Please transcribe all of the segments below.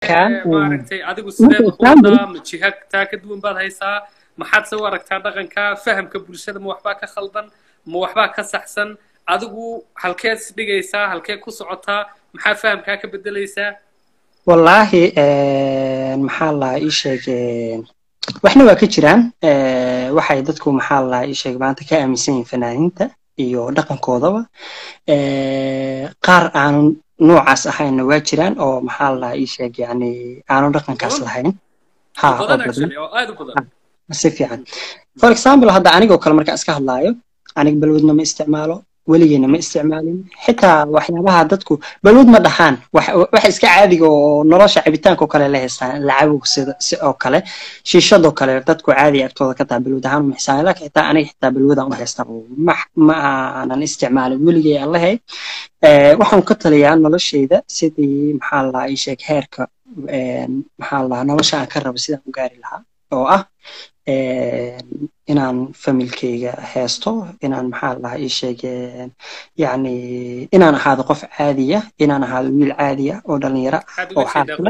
maaragtay adigu sideed uqoodaa ma jiha taa ka duwan baad haysaa maxaad se u aragtaa dhaqanka fahamka bulshada ma waxbaa ka khaldan ma waxbaa ka saxsan adigu halkeed dhigaysaa halkeed ku socotaa maxaa fahamkaa ka bedelaysaa wallaahi maxaa lahaa ii sheeg waxna waa ka jiraan waxay dadku maxaa lahaa ii sheeg maanta ka aaminsan yihiin fanaaniinta iyo dhaqankoodaba qaar aanu noocaas ahaynna waa jiraan oo maxaa lahaa ii sheeg yani aanu dhaqankaas lahayn ha oo badan si fiican for example hadda anigoo kale markaan iska hadlaayo aniga balwadna ma isticmaalo weligeena ma isticmaalin xitaa waxyaabaha dadku balwad ma dhahaan waxa iska caadiga oo nolosha cabitaanka oo kale la haystaan lacabow sida si oo kale shiishadoo kale dadku caadi agtooda ka taha balwad ahaan uma xisaaban laakiin xitaa aniga xitaa balwadaan u haystaa ma ma aanan isticmaalin weligay allahay waxaan ka taliyaa noloshayda sidii maxaa lahaa ii sheeg heerka maxaa lahaa nolosha aan ka rabo sidaan u gaari lahaa oo ah inaan familkeyga heesto inaan maxaa lahaa ii sheege yani inaan ahaado qof caadiya inaan ahaado wiil caadiya oo dhalinyaro oo xaafila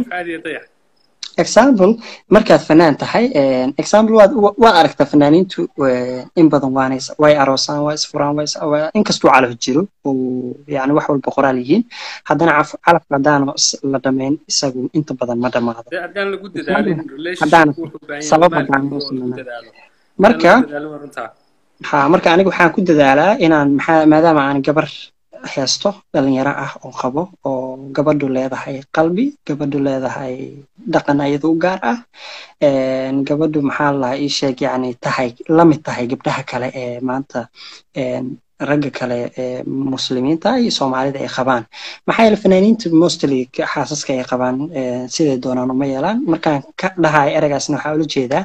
example markaad fanaan tahay example waad waad aragtaa fanaaniintu in badan waanay way aroosaan waa isfuraan waa inkastuu calaf jiro oo yani wax walba qoraal yihiin haddana calafka haddaana la dhamayn isagu inta badan ma dhamaado haddaan sabab haddaan marka ha marka aniga waxaan ku dadaalaa inaan maxaa maadaama aan gabar heesto dhalinyaro ah oo qabo oo gabadhu leedahay qalbi gabadhu leedahay dhaqan ayada u gaar ah gabadhu maxaa lahaa ii sheeg yani tahay lamid tahay gabdhaha kale ee maanta ragga kale ee muslimiinta iyo soomaalida ay qabaan maxaa yeele fanaaniinta mostly xaasaska ay qabaan siday doonaan uma yeelaan markaan ka dhahayo eragaasna waxaa ula jeedaa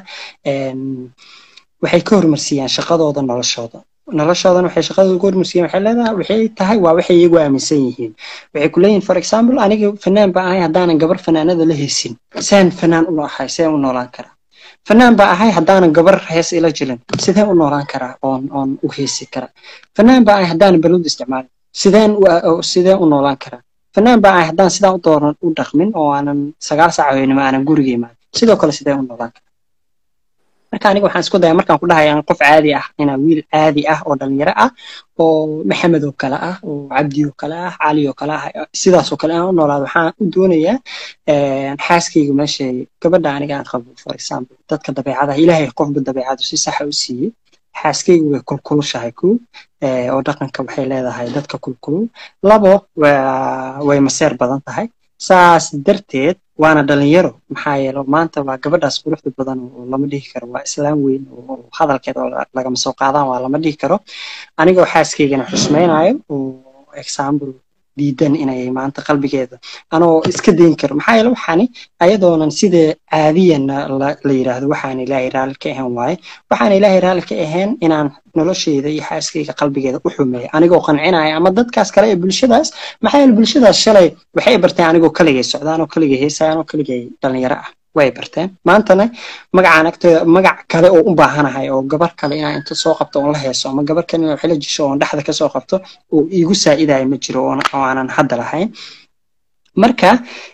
waxay ka hormarsiiyaan shaqadooda noloshooda noloshoodan waxay shaqadooda ku hormarsiiyeen waxay leedahay waxay tahay waa waxay iyagu aaminsan yihiin waxay ku leeyihin for example aniga fanaan baa ahay haddaanan gabar fanaanada la heysin saan fanaan u ahay sideen u noolaan karaa fanaan baa ahay haddaanan gabar hees ila jirin sideen u noolaan karaa oon oon u heesi karaa fanaan baa ahay haddaanan balwad isticmaalin sideen sideen u noolaan karaa fanaan baa ahay haddaan sidaan u dooran u dhaqmin oo aanan sagaal saac hoynima aanan guriga imaan sidoo kale sideen u noolaan karaa marka aniga waxaan isku daya markaan ku dhahay aan qof caadi ah inaan wiil caadi ah oo dhalinyaro ah oo maxamed oo kale ah oo cabdi oo kale ah cali oo kale ah sidaas oo kale aan u noolaado waxaan u doonayaa xaaskayga meeshay gabadha aniga aan qabo for example dadka dabeecadaha ilaahay qofba dabeecadu si saxa u siiyey xaaskaygu way kulkulushahay ko oo dhaqanka waxay leedahay dadka kulkulul labo way maseer badan tahay saas darteed waana dhalinyaro maxaa yeele maanta waa gabadhaas quruxda badan oo lama dhihi karo waa islaam weyn oo hadalkeeda oo lagama soo qaadaan waa lama dhihi karo anigoo xaaskaygana xusmaynayo oo example diidan inay maanta qalbigeeda anoo iska dayn karo maxaa yeele waxaani ayadoonan sida caadiyan la yidhaahdo waxaan ilaahay raalli ka ahayn waaye waxaan ilaahay raalli ka ahayn inaan nolosheyda iyo xaaskayga qalbigeeda u xumeeyo anigoo qancinaya ama dadkaas kale ee bulshadaas maxaa yeele bulshadaas shalay waxay barteen anigoo kaligay socdaan oo kaligay heesayaan oo kaligay dhalinyaro ah way barteen maantana magacaan agtooda magac kale oo u baahanahay oo gabar kale inaan inta soo qabto oon la heeso ama gabar kale inaan xilo jisho oon dhexda kasoo qabto oo iigu saa'idayo ma jiro oo aanan hadda lahayn marka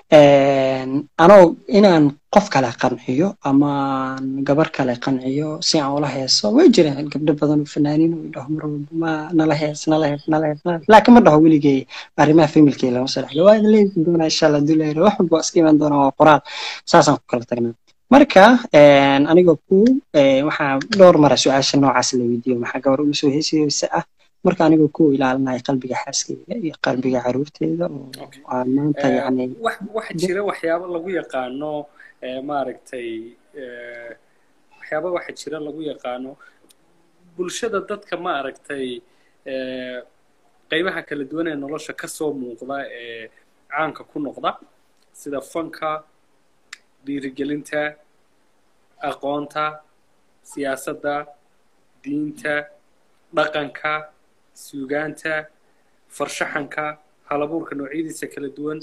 anoo inaan qof kale qanciyo ama gabar kale qanciyo si aan ula heeso way jiraan gabdho badan oo fanaaniin oo dhaho mar walba ma nala hees nala hees nala hees laakiin ma dhaho weligay arrimaha familkay lama soo dhexlo waa leeyi doonaa insha allah dulayro wax walba iska iman doona waa qoraal saasaan ku kala tagnaa marka anigoo ku waxaa dhowr mara su-aasha noocaas la weydiiyo maxaa gabar ula soo heesaysa ah marka anigoo ku ilaalinaya qalbiga xaaskeyga iyo qalbiga caruurteeda oo aan maanta yani waxa jira waxyaabo lagu yaqaano maaragtay waxyaaba waxa jira lagu yaqaano bulshada dadka maaragtay qaybaha kala duwan ee nolosha ka soo muuqda ee caanka ku noqda sida fanka dhiirigelinta aqoonta siyaasadda diinta dhaqanka suugaanta farshaxanka halabuurka noocyadiisa kala duwan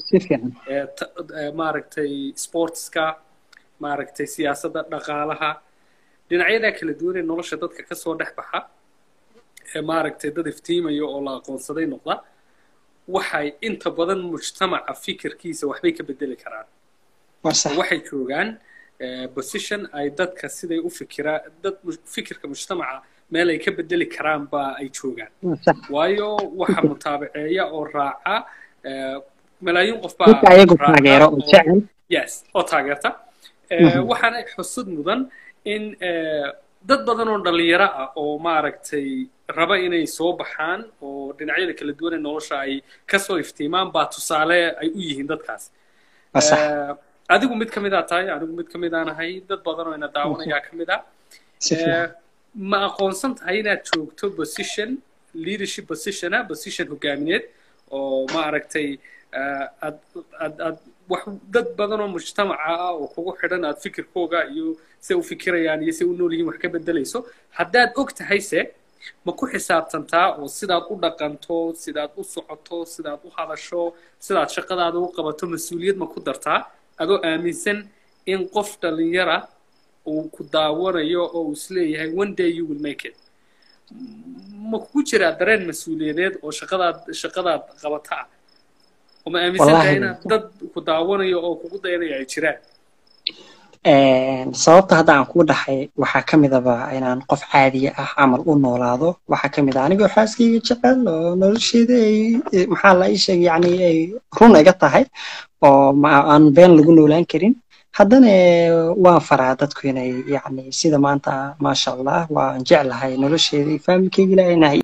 maaragtay sportska maaragtay siyaasadda dhaqaalaha dhinacyadaa kala duwan ee nolosha dadka kasoo dhex baxa ee maaragtay dad iftiimaya oo la aqoonsaday noqda waxay inta badan mujtamaca fikirkiisa waxbay ka bedeli karaan waxay joogaan position ay dadka siday u fikiraa dad fikirka mujtamaca meel ay ka bedeli karaan ba ay joogaan waayo waxa mutaabaceeya oo raaca malaayiin qof baa yes oo taageerta waxaana xusud mudan in dad badan oo dhalinyaro ah oo maaragtay raba inay soo baxaan oo dhinacyada kala duwan ee nolosha ay kasoo iftiimaan baa tusaale ay u yihiin dadkaas adigu mid ka mid aa tahay anigu mid ka mid aan ahay dad badan oo ina daawanayaa ka mid ah ma aqoonsan tahay inaad joogto position leadership positiona position hogaamineed oo maaragtay aad aad aad wax dad badan oo mujtamaca ah oo kugu xidhan aad fikirkooga iyo se u fikirayaan iyo se u nool yihiin wax ka bedelayso haddaad og tahayse ma ku xisaabtantaa oo sidaad u dhaqanto sidaad u socoto sidaad u hadasho sidaad shaqadaada u qabato mas-uuliyad ma ku dartaa adoo aaminsan in qof dhalinyara uu ku daawanayo oo uu isleeyahay one day you will make it ma kugu jiraa dareen mas-uuliyadeed oo shaqadaad shaqadaad qabata ah oo ma aaminsan tahay inaad dad ku daawanayo oo kugu dayanaya ay jiraan sababta hadda aan kuu dhahay waxaa ka midaba inaan qof caadiya ah camal u noolaado waxaa ka mid ah anigoo xaaskayga jecel oo nolosheeda ay maxaa la ii sheegay yani ay run iga tahay oo aan been lagu noolaan karin haddana waan faraa dadku inay yani sida maanta maasha allah waan jeclahay nolosheeda iyo faamilkeyga ilaahay inahay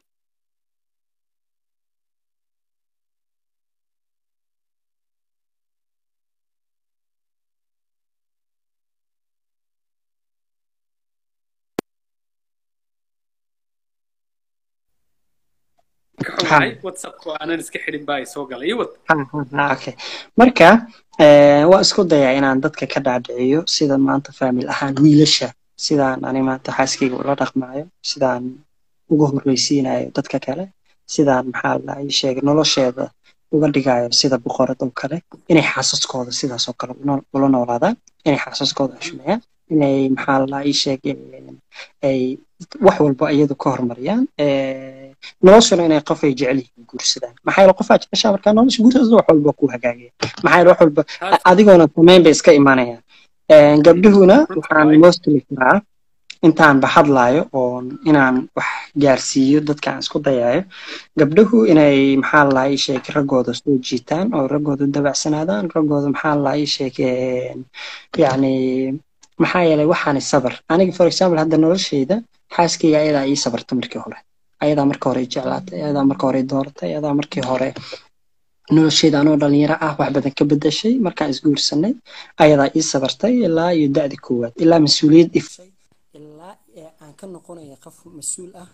marka waa isku dayaa inaan dadka ka dhaadhiciyo sida maanta faamil ahaan wiilasha sidaan ani maanta xaaskayga ula dhaqmaayo sidaan uga horreysiinayo dadka kale sidaan maxaa la ii sheegay nolosheeda uga dhigayo sida boqorad oo kale inay xaasaskooda sidaas oo kale ula noolaadaan inay xaasaskooda xushmeeyaan inay maxaa la ii sheegay ay wax walba iyadu ka horumariyaan noloshuna inay qof ay jecel yihiin guursadaan maxaa yeele qofaa jeceshaa markaa nolosha guursada wax walba ku hagaagaya maxaa yeele wax walba adigoona samayn bay iska imanayaan gabdhuhuna waxaan mostly karaa intaanba hadlaayo oo inaan wax gaarsiiyo dadka aan isku dayayo gabdhuhu inay maxaa la ii sheeg raggooda soo jiitaan oo raggooda dabacsanaadaan raggooda maxaa la ii sheeg yacni maxaa yeelay waxaani sabar aniga for example hadda nolosheyda xaaskayga ayadaa ii sabarta markii hore ayadaa marka hore jeclaatay ayadaa marka hore dooratay ayadaa markii hore nolosheeda anoo dhalinyaro ah wax badan ka bedashay markaan isguursanay ayadaa ii sabartay ilaa iyo da'di koowaad ilaa mas-uuliyad ifay ilaa aan ka noqonaya qof mas-uul ah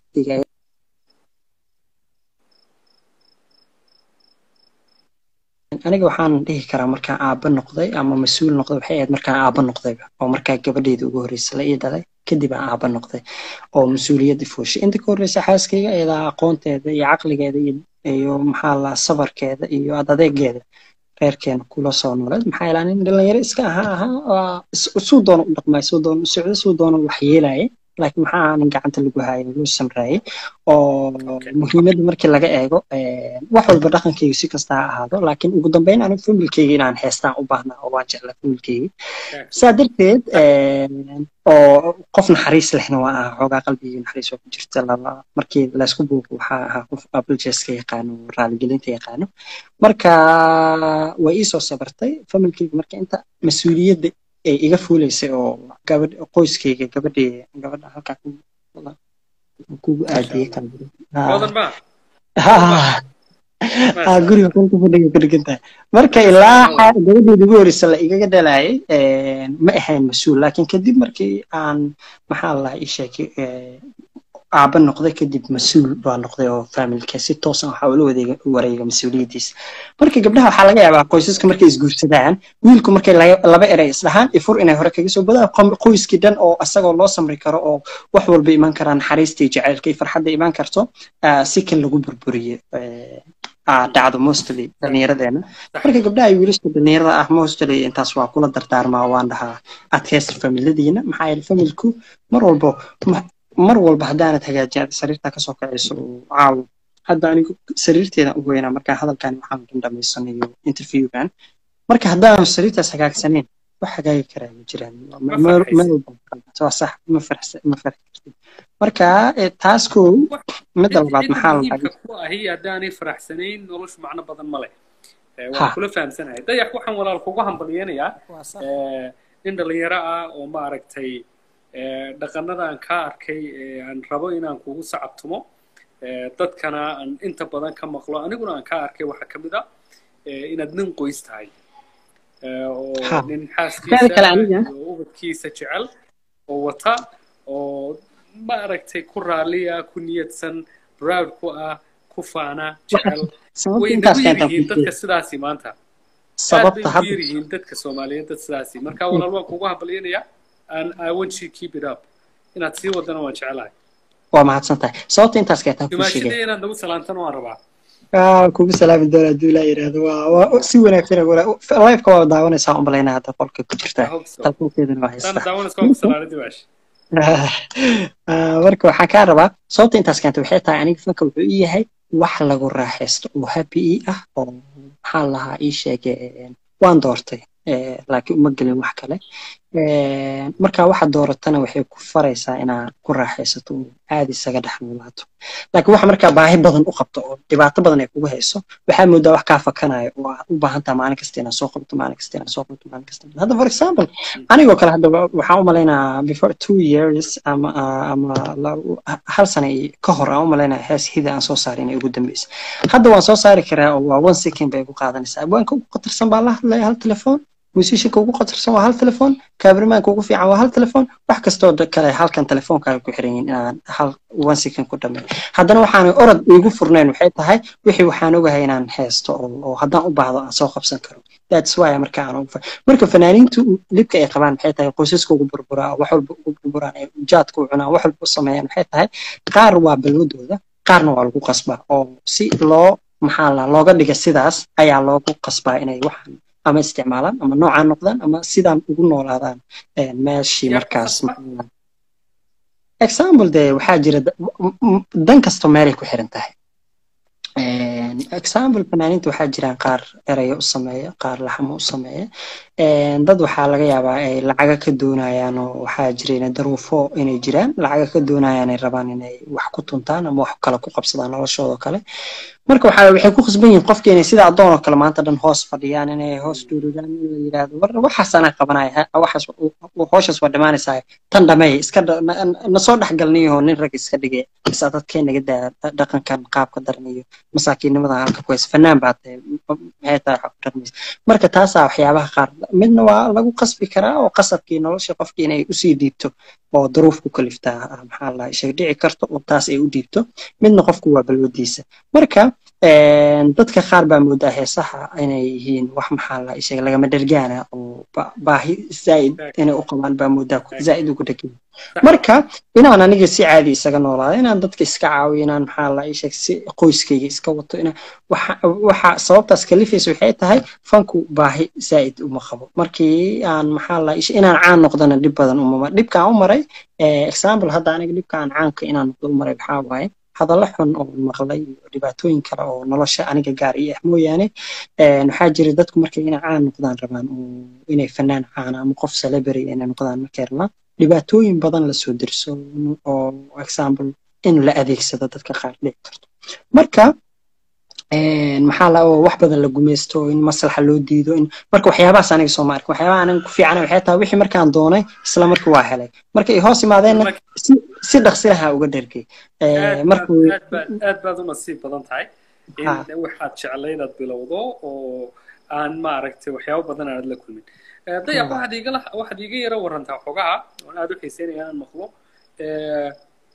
aniga waxaan dhihi karaa markaan aabba noqday ama mas-uul noqday waxay ahayd markaan aabba noqdayba oo markaa gabadheeda ugu horreysa la ii dhalay kadib aan aabba noqday oo mas-uuliyadda fooshay inta ka horreysa xaaskayga ayadaa aqoonteeda iyo caqligeeda iyo maxaa la sabarkeeda iyo adeegeeda reerkeena kula soo nooleed maxaa yeelaa nin dhalinyaro iska ahaa ahaa suu doona u dhaqmay suu doona u socday suu doona wax yeelaya laakiin maxaa aanan gacanta lagu haayay loo samraayay oo muhiimadda markii laga eego wax walba dhaqankayga si kasta ha ahaado laakiin ugu dambeyn anigu familkeyga inaan heestaan u baahnaa oo waan jeclaa familkeyga saa darteed oo qof naxariis lehna waa aha xoogaa qalbigii naxariis waa ku jirta laba markii laysku buuqo waxaa ahaa qof abaljeska yaqaano raaligelinta yaqaano marka way iisoo sabartay familkeyga marka inta mas-uuliyadda ay iga fuulaysay oo gabadh qoyskayga gabadhii gabadha halkaa kugu aadiyey guriga qolka fadhiga ku dhigantahay marka ilaa gabadheeda ugu horeysa la igaga dhalayay ma ahayn mas-uul laakiin kadib markii aan maxaa la ii sheegay aabba noqday kadib mas-uul baa noqday oo faamilka si toosan waxaa ula wadeega wareega mas-uuliyaddiisa marka gabdhaha waxaa laga yaabaa qoysaska markay isguursadaan wiilku markay laba erey isdhahaan ifur inay hore kaga soo badaan qoyskii dhan oo asagoo loo samri karo oo wax walba iman karaan naxariista iyo jacaylka iyo farxadda iman karto si kan lagu burburiye dhacdo mostly dhallinyaradeena marka gabdhaha iyo wiilasha dhallinyarada ah mostly intaas waa kula dardaarmaa waan dhahaa adkaysta familadiina maxaa yeele familku mar walbo mar walba haddaanad hagaajin aad sariirtaa kasoo kacayso caawo hadda anigu sariirteeda u weynaa marka hadalkan waxaan dhan dhamaysanayo interviewgan marka haddaanu sariirtaas hagaagsaneyn wax hagaagi karaa ma jiraan Ma farxaysid. waa sax ma farxsa ma farxi kartid marka eh, taas kow midda labaad Cidda maxaa la muhiimka ku ahi haddaanay faraxsanayn noloshu macno badan ma leh Eh, Ha. waan kula fahamsanahay dayax waxaan walaal kugu hambalyeynayaa eh, nin dhalinyaro ah oo maaragtay eh, dhaqanada aan ka arkay ee aan rabo inaan kugu sacabtumo eh, dadkana aan inta badan ka maqlo aniguna aan ka arkay waxaa ka mid a eh, inaad nin qoys tahay Eh, oo Ha. nin Teeda xaaskiisa kale aniga- iyo ubadkiisa jecel oo wata oo maaragtay ku raaliya ku niyadsan proud ku ah ku faana jecel sababta way intaas nagu keentaa yaryihiin dadka sidaasi maanta aad bay sababta ugu hadda yaryihiin dadka soomaaliyeed dad sidaasi marka walaal waan kugu hambalyeynayaa and I want you to keep it up inaad sii wadana waan jecelahay waa mahadsan tahay sababta intaas keentaa kuu sheegay dumaashadii inaad nagu salaantana waan rabaa Ah, kugu salaami doona hadduu ilaa yidhaahdo waa waa si wanaagsan liveka waa daawanaysaa un malaynaa hadda qolka ku jirta I hope so talfoonkeedana waa taana haystaa daawanaysa waan ku salaanay dimaash Ah, marka waxaan kaa rabaa sababta intaas keentay waxay tahay aniga fanka wuxuu ii yahay wax lagu raaxaysto oo happy ii ah oo maxaa lahaa ii sheege waan doortay eh, laakiin uma gelin wax kale Eh, marka waxaad dooratana waxay ku faraysaa inaad ku raaxaysato oo aad isaga dhex noolaato laakiin waxa markaa baahi badan u qabto oo dhibaato badan ay kugu hayso waxaa moodaa wax kaa fakanayo oo aad u baahan tahay maalin kasta inaad soo qabto maalin kasta inaad soo qabto maalin kasta hadda for example anigoo kale hadda wa- waxaan u malaynaa before two years ama ama la- hal sana i- ka hor aan u malaynaa hees hida aan soo saaray inay ugu dambeysay hadda waan soo saari karaa oo waa one second bay igu qaadanaysaa abwaanka ugu qatarsan baa la hadlaya hal telefoon musicianka ugu qatarsan waa hal telefoon kaabirmaanka ugu fiican waa hal telefoon wax kastoo da- kale halkan telefoonkaaga ku xiran yihiin inaan hal one second ku dhameeyo haddana waxaan orod igu furnayn waxay tahay wixii waxaan ogahay inaan heesto oo oo haddaan u baahdo aan soo qabsan karo that's why marka aan ugu fa- marka fanaaniintu libka ay qabaan maxay tahay qoysaska ugu burburaa wax walba ugu burburaan ee ujaadka u cunaan wax walba u sameeyaan maxay tahay qaar waa balwadooda qaarna waa lagu qasbaa oo si loo maxaa la looga dhiga sidaas ayaa loogu qasbaa inay waxaan ama isticmaalaan ama noocaan noqdaan ama sidaan ugu noolaadaan eh, meeshii Yaa ku markaas qasba? maxaa la- example de waxaa jira da- m- m- dan kastoo meelay ku xiran tahay Een, example fanaaniinta waxaa jiraan qaar erayo u sameeya qaar laxamo u sameeya Een, dad waxaa laga yaabaa ay lacaga ka doonayaan oo waxaa jira inay daruufo inay jiraan lacaga ka doonayaan ay rabaan inay wax ku tuntaan ama wax kale ku qabsadaan noloshooda oo kale marka waxaa waxay ku khasban yihiin qofki inay sida addoon oo kale maanta dhan hoos fadhiyaan inay hoos dhuuridaan in la yidhaahdo war waxaas anaa qabanaya ha- waxaas hooshaas waa dhimaanaysaa tan dhameey iska dha- na- na- nasoo dhexgalniyo nin rag iska dhigay bisa dadkee naga daa dhaqankan qaabka daran iyo masaakiinnimada halka ku haysa fanaan baa tahay maxay tahay wax ku dhaqmaysa marka taasaa waxyaabaha qaar midna waa lagu qasbi karaa oo qasabkii nolosha qofkii inay usii dhiibto oo duruuf ku kaliftaa ah, maxaa la sheeg dhici karto oo taas ay u dhiibto midna qofku waa balwadiisa marka een, dadka qaar baa moodaa heesaha inay yihiin wax maxaa la sheeg lagama dhergaana oo ba- baahi zaa'id inay u qabaan baa moodaa ku- zaa'id ugu dhegan marka inaan aniga si caadi isaga noolaado inaan dadka iska caawiyo inaan maxaa la sheeg si qoyskayga iska wato inaan waxa waxa sababtaas kalifaysa waxay tahay fanku baahi zaa'id uma qabo markii aan maxaa la inaan caan noqdana dhib badan umama dhibkaan u maray eh, example hadda aniga dhibkaan caanka inaan noqdo u maray waxaa waaye hadallo xun oo maqlay iyo dhibaatooyin kale oo nolosha aniga gaar ii ah mooyaane een, waxaa jira dadku markay inay caan noqdaan rabaan oo inay fanaan caana ama qof celebrity inay noqdaan markay rabaan dhibaatooyin badan lasoo dirso oo example in la adeegsado dadka qaar dhici karto marka een, maxaa la oo wax badan la gumeysto in maslaxa loo diido in marka waxyaabahaas aniga soo ma arkin waxyaabaha aniga ku fiicana waxay tahay wixii markaan doonay isla markii waa helay marka ay hoos imaadeenna si si dhaqsi lahaa uga dhergay Eh, aad baad markuu aad baad aad baad u nasiib badan tahay in Ha. waxaad jeclay inaad bilowdo oo aan maaragtay waxyaabo badan aad la kulmin Eh, dayax Ha. waxaad igala waxaad iga yara warantaa xogaha oon aad u xiiseynaya inaan maqlo Eh,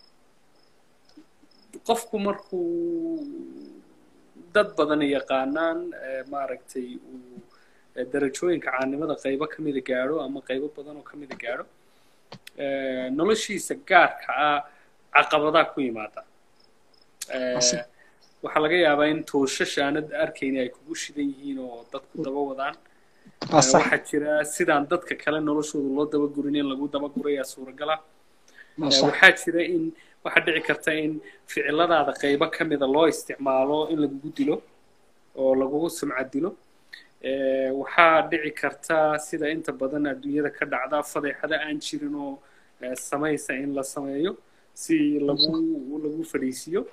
qofku markuu dad badan yaqaanaan eh, maaragtay uu eh, darajooyinka caanimada qaybo ka mida gaadho ama qaybo badan oo ka mida gaadho eh, noloshiisa gaarka ah caqabadaa ku yimaada Eh, Asi. waxaa laga yaabaa in tooshash aanad arkayni ay kugu shidan yihiin oo dadku daba wadaan waa Eh, sax waxaa jira sidaan dadka kale noloshooda loo dabagurin in lagu dabagurayaa suuragala waa Eh, sax waxaa jira in waxaa dhici karta in ficiladaada qaybo ka mida loo isticmaalo in lagugu dilo oo lagugu sumcad dilo waxaa dhici karta sida inta badan adduunyada ka dhacda fadeexada aan jirin oo samaysa in la sameeyo si lagu lagu fadhiisiyo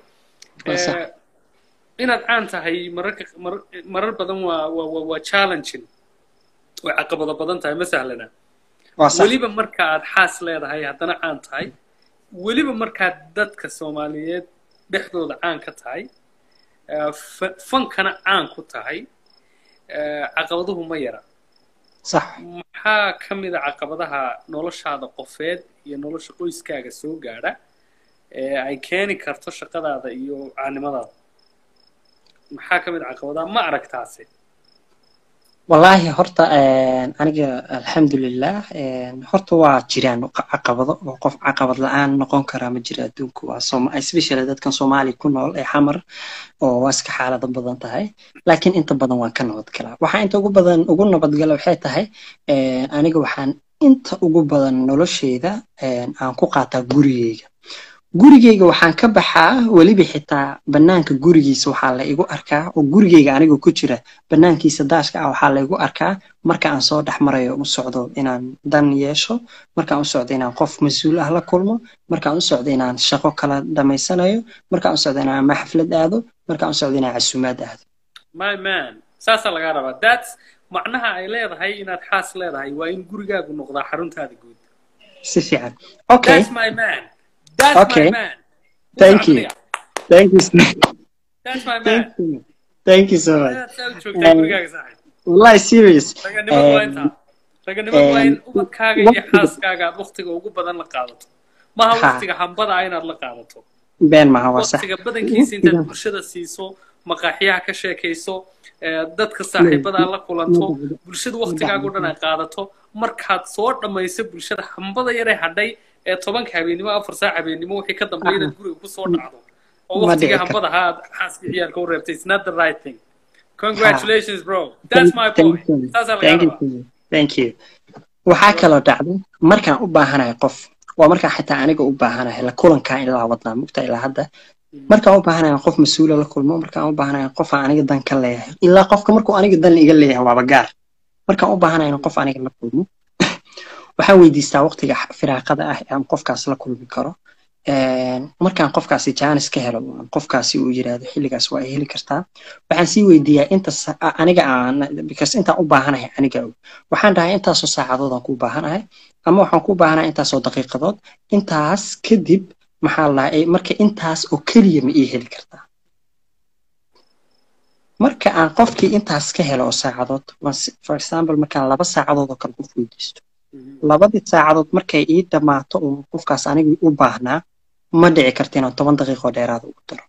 inaad caan tahay mararka marar badan waa waa waa challenging way caqabado badan tahay ma sahlana weliba marka aad xaas leedahay haddana caan tahay weliba markaad dadka soomaaliyeed dhexdooda caan ka tahay fankana caan ku tahay caqabaduhu ma yara صح maxaa ka mid a caqabadaha noloshaada qofeed iyo nolosha qoyskaaga soo gaadha ee ay keeni karto shaqadaada iyo caanimadaada maxaa ka mid a caqabadaha ma aragtaase والله horta aniga alxamdulilah horta waa jiraan caqabado oo qof caqabad la-aan noqon karaa ma jira adduunku waa especially dadkan soomaali ku nool ee xamar oo waa iska xaalado badan tahay laakiin inta badan waan ka nabadgalaa waxaa inta ugu badan ugu nabadgala waxay tahay aniga waxaan inta ugu badan nolosheyda aan ku qaataa gurigeyga gurigeyga waxaan ka baxaa weliba xitaa banaanka gurigiisa waxaa la igu arkaa oo gurigeyga anigoo ku jira banaankiisa daashka ah waxaa la igu arkaa marka aan soo dhex marayo u socdo inaan dan yeesho markaan u socdo inaan qof mas-uul ah la kulmo markaan u socdo inaan shaqo kala dhamaysanayo markaan u socdo inaan ama xaflad aado markaan u socdo inaan casuumaad aado my man saasaa lagaa rabaa that's macnaha ay leedahay inaad xaas leedahay waa in gurigaagu noqdaa xaruntaada guud si fiican okay that's my man That's Okay. my man. Thank you. Thank you. That's my man. Thank you. Thank you so much. That's how joogtaa gurigaaga saaxiib. Wallahi serious. Raganimadu waa intaa. Raganimadu waa in ubadkaaga iyo xaaskaaga aad waqtiga ugu badan la qaadato. Maaha Ha. waqtiga hambada ah inaad la qaadato. been maha waa sax Waqtiga badankiisa intaad bulshada siiso, maqaaxiyaha ka sheekayso, ee, dadka saaxiibada la kulanto, bulshada waqtigaaga o dhan ay qaadato. Markaad soo dhammayso bulshada hambada yaree hadhay ee tobanka habeenimo afar saac habeenimo wixii ka dambeeya inaad guriga kusoo dhacdo oo Ma waqtiga dhici hambada ahaa aad xaaska ciyaalka u reebtay it's not the right thing congratulations bro that's my Thank point you. saasaa lagaa Thank you. rabaa Thank you. waxaa kaloo dhacda markaan u baahanahay qof waa markaan xitaa aniga u baahanahay la kulankaa ilaa wadnaa mugta ilaa hadda markaan u baahanahay qof mas-uula la kulmo markaan u baahanahay qof aan aniga dan ka leeyahay ilaa qofka markuu aniga dan iga leeyahay waaba gaar markaan u baahanahay in qof aniga la kulmo waxaan weydiistaa waqtiga firaaqada ah ee aan qofkaas la kulmi karo markaan qofkaasi jaanis ka helo oo aan qofkaasi uu yiraahdo xilligaas waa ay heli kartaa waxaan sii weydiiyaa inta sa- a- aniga aan because intaan u baahanahay aniga og waxaan dhahay intaasoo saacadood aan ku baahanahay ama waxaan ku baahanahay intaasoo daqiiqadood intaas kadib maxaa la dhahay marka intaas oo keliya ma ii heli kartaa marka aan qofkii intaas ka helo oo saacadood waan si- for example markaan laba saacadood oo kale qof weydiisto labadii saacadood markay ii dhammaato oo qofkaas anigii u baahnaa ma dhici karta inaan toban daqiiqo dheeraada ugu daro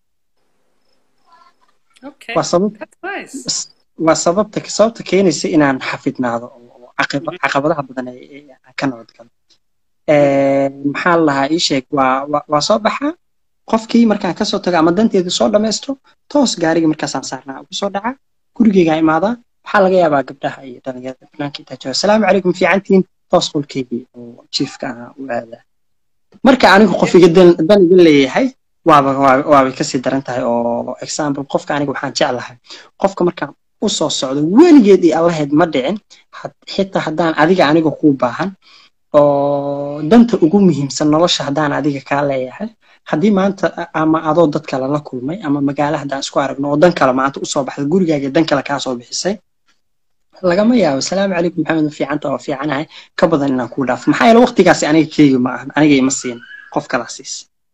okay waa sabab that's nice waa sababta sababta keenaysa inaan xafidnaado oo caqib- caqabadaha badan ee ee aan ka nabadgalo maxaa la lahaa ii sheeg waa waa- waa soo baxaa qofkii markaan kasoo tago ama danteedu soo dhammaysto toos gaarigii markaasaan saarnaa ugu soo dhaca gurigeygaa imaadaa waxaa laga yaabaa gabdhaha iyo dhalinyarada banaanka intaa jooga asalaamu calaykum fiicantiin toos qolkeygii oo jiifka ahaa u aadaa marka anigu qof iga dan dan iga leeyahay waaba waa- waabay kasii daran tahay oo example qofka aniga waxaan jeclahay qofka markaan u soo socdo weligeed iyo allaheed ma dhicin had- xitaa haddaan adiga aniga kuu baahan oo danta ugu muhiimsan nolosha haddaan adiga kaa leeyahay haddii maanta a- ama adoo dad kale la kulmay ama magaalo haddaan isku aragno oo dan kale maanta usoo baxda gurigaaga dan kale kaa soo bixisay lagama yaabo salaamu calaykum maxamed ma fiicanta oo fiicanahay ka badan inaan kuu dhaafo maxaa yeele waqtigaasi aniga keegi ma ahan aniga ima siin qof kalaa siis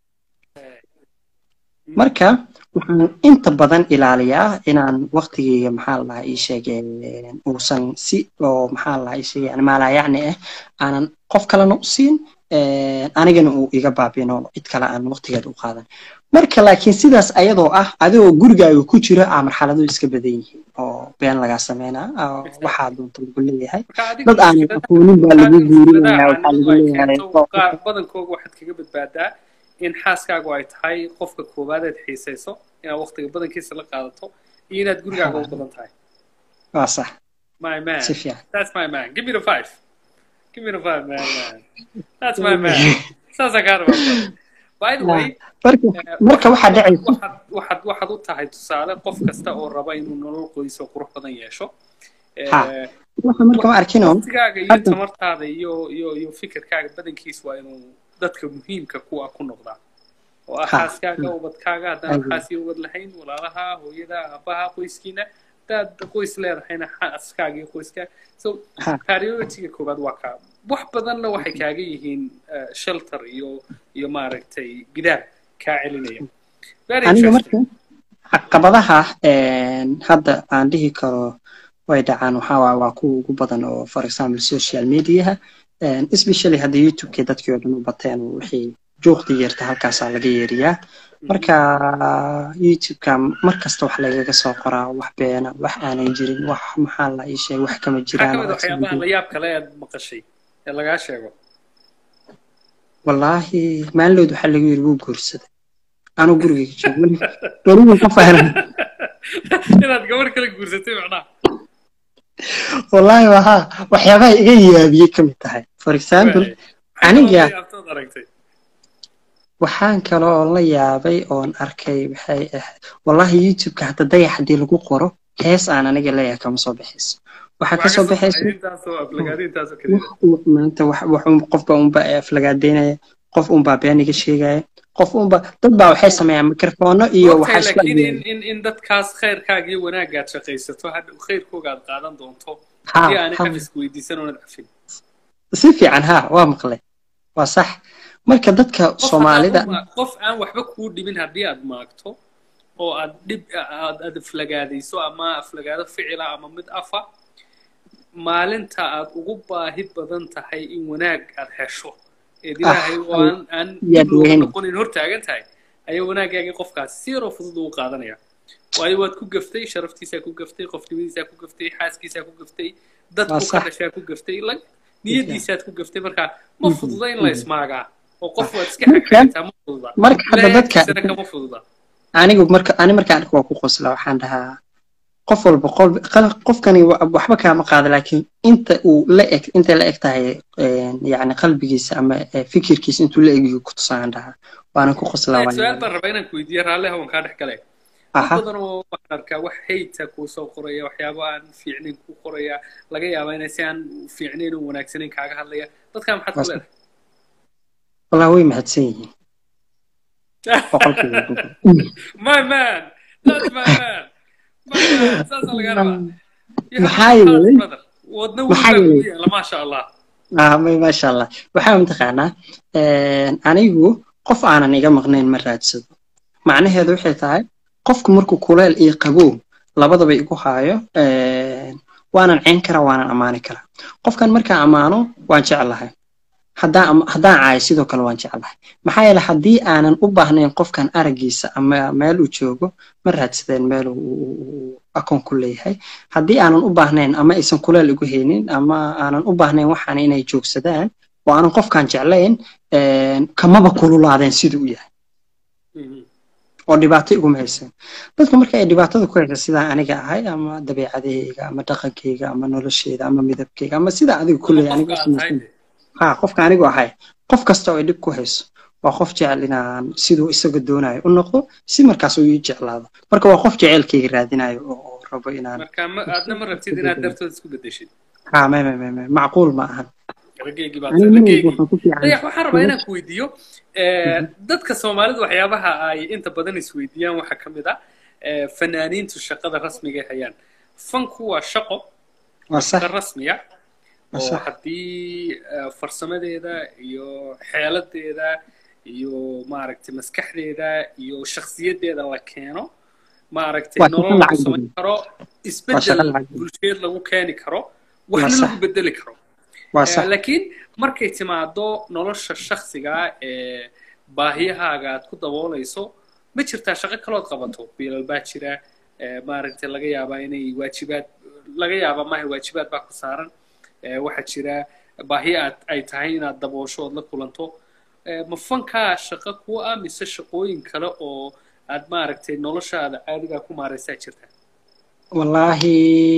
marka waxaan inta badan ilaaliyaa inaan waqtigeyga maxaa la dhahaa ii sheege uusan si oo maxaa la dhahaa ii sheege yani maalayacni ah aanan qof kalena u siin anigana uu iga baabino cid kale aan waqtigeeda u qaadan marka laakiin sidaas ayadoo ah adigoo gurigaaga ku jira aa marxaladuhu iska badan yihiin oo been lagaa sameynaa oo waxaa doonta lagu leeyahay marka adiga dad aanan mushkilada aqoonin baa lagu mushkiladaha guurinayaa waxaa caanidu lagu ay leeyahay keento qaar badankooga waxaad kaga badbaadaa in xaaskaagu ay tahay qofka koowaad aad xiisayso inaad waqtiga badankiisa la qaadato iyo inaad gurigaaga u badan tahay waa sax my man si fiican that's my man give me the five give me the five man man that's my man saasaa kaa rabaa by the way marka eh, marka waxaa dhacaysa waxaad waxaad waxaad u tahay tusaale qof kasta oo raba inuu nolol qoys oo qurux badan yeesho Ha. waxa marka ma arkino waqtigaaga iyo hadda- tamartaada iyo iyo iyo fikirkaaga badankiis waa inuu dadka muhiimka kuwa ku noqdaa oo ah Ha. xaaskaaga ubadkaaga haddaan Aywa. xaas iyo ubad lahayn walaalaha hooyada aabaha qoyskiina haddaad qoys leedahayna xaaskaaga iyo qoyskaaga so Ha. priority-ga koowaad waa kaa wax badanna waxay kaaga yihiin eh, shelter iyo iyo maaragtay gidaar kaa celinaya Very aniga interesting. marka caqabadaha een, hadda aan dhihi karo way dhacaan waxaa waa waa kuwa ugu badan oo for example social mediaha een, especially hadda youtube-ka dadkii oo dhan u bateen oo wixii juuqda yeerta halkaasaa laga yeeriyaa marka youtube-ka mar kasta wax lagaga soo qoraa wax beena wax aanan jirin wax maxaa la ii sheeg wax kama maxaa jiraan ka mid oo ah waxyaabaha la yaab kale aad maqashay ee lagaa sheego wallaahi maalinlood waxaa lagu yiri wuu guursaday anuu gurigayga joogo weliba ka fahlan inaad gabar kala guursatay macnaha wallaahi wahaa waxyaabaha iga yaabiyey ka mid tahay for example aniga yaabtood aragtay waxaan kale oo la yaabay oon arkay waxay ahayd wallaahi youtube-ka hadda dayax haddii lagu qoro hees aan aniga leeyahay kama soo baxayso waxaa ka soo baxayso intaasoo aflagaadi intaasoo kale wax uu- maanta wax wax un- qofba unba aflagaadeynaya qof unbaa been iga sheegaya qof unba dad baa waxay sameeyaan mikrofoono iyo waxaa isku laakiin in, agyaala in, in dadkaas khayrkaaga iyo wanaagaad shaqaysato hadha khayrkooga aad qaadan doonto Ha, haddii aanay ha. xafiska weydiisan oonad cafin si fiican ha waa maqlay waa sax marka dadka Qof soomaalida haddaad u ma- qof aan waxba kuu dhibin haddii aad maagto oo aad dhib aad aad aflagaadayso ama aflagaado ficila ama mid afa maalinta aad ugu baahi badan tahay in wanaag aad hesho eed ilaahay oo aan aan yaad dib looga weyn. noqonin hor taagan tahay ayaa wanaagaagii qofkaas si yaroo fudud ugu qaadanaya waayo waad ku gaftay sharaftiisaa ku gaftay qofnimadiisaa ku gaftay xaaskiisaa ku gaftay dadku Waa ka sax. dhashaa ku gaftay la niyadiisaad ku gaftay marka ma Mhm, fududa in la mhm. ismaagaa oo qof waad iska Marka- xagxagataa ma fududa marka hadda dadka ilaahay kama fududa anigu marka ani markaan arko waa ku qosla waxaan dhahaa qof walba qol- qal- qofkani wa- waxba kaama qaada laakiin inta uu la eg intay la eg tahay een, yacni qalbigiisa ama eh, fikirkiisa intuu la egyahay ku tusaan dhahaa waanan ku qoslaa su-aal waan baan rabaa inaan ku weydiiyo raalli hawan kaa dhex galay dad aha badan oo waxaan arkaa wax hayta kuu soo qoraya waxyaabo aan fiicnayn kuu qoraya laga yaabaa inay si aan fiicnayn oo wanaagsanayn kaaga hadlaya dadkaa maxaad ku Waa leedahay wallah way mahadsan yihiin boqolkiiba boqol. my man that's my man my man saasaa laga rabaa You have Maxaa a good heart, yeelay- brother. wadna maxaa wiilbaa kugu yeelay- yaala maasha allah ah may maasha allah waxaa mataqaanaa een, anigu qof aanan iga maqnayn ma raadsado macnaheedu waxay tahay qofku markuu kuleel iyo qabow labadaba igu haayo een, waanan ceyn karaa waanan ammaani karaa qofkan markaan ammaano waan jeclahay haddaan am- haddaan caayo sidoo kale waan jeclahay maxaa yeele haddii aanan u baahnayn qofkan araggiisa ama meel uu joogo ma raadsadeen meel uu- uu uu akoon ku leeyahay haddii aanan u baahnayn ama aysan kuleel igu haynin ama aanan u baahnayn waxaan inay joogsadaan oo aanan qofkan jeclayn een, kamaba kululaadeen siduu u yahay Mhm. oo dhibaato iguma haysan dadka marka ay dhibaatada ku haysa sidaan aniga ahay ama dabeecadahayga ama dhaqankayga ama nolosheyda ama midabkayga ama sidaa adiga Ama kulley qofka aniga aad samaysan tahay ha qofka anigu ahay qof kasta oo ay dhib ku hayso waa qof jecel inaan siduu isaga doonayo u noqdo si markaas uu ii jeclaado marka waa qof jecelkayga raadinayo oo oo rabo inaan marka ma- aadna ma rabtid inaad dartood isku bedeshid ha may may may may macquul ma ahan raggeygii baa aniga mar walba raggeygii waxaan ku fiican dayax waxaan rabaa inaan ku weydiiyo eh, dadka soomaalida waxyaabaha ay inta badan isweydiiyaan waxaa ka mid ah eh, fanaaniintu shaqada rasmiga ay hayaan fanku waa shaqo waa sax shaqo rasmiya waa oo sax haddii eh, farsamadeeda iyo xeeladeeda iyo maaragtay maskaxdeeda iyo shakhsiyadeeda la keeno maaragtay waa shaqo nolol lagu lacag samayn badan karo waa shaqo isbeddel lacag badan bulsheed lagu keeni karo waa waxna sax lagu bedeli karo waa Eh, sax laakiin markay timaado nolosha shakhsiga ee baahiyahaaga aad ku daboolayso ma jirtaa shaqo kalood qabato biilal baa jira eh, maaragtay laga yaabaa inay waajibaad laga yaabaa maaha waajibaad baa ku saaran Eh, waxaa jira baahi aad ay tahay inaad daboosho ood la kulanto Eh, ma fankaa shaqo kuwa ah mise shaqooyin kale oo aad maaragtay noloshaada caadigaa ku maaraysaa jirta wallaahi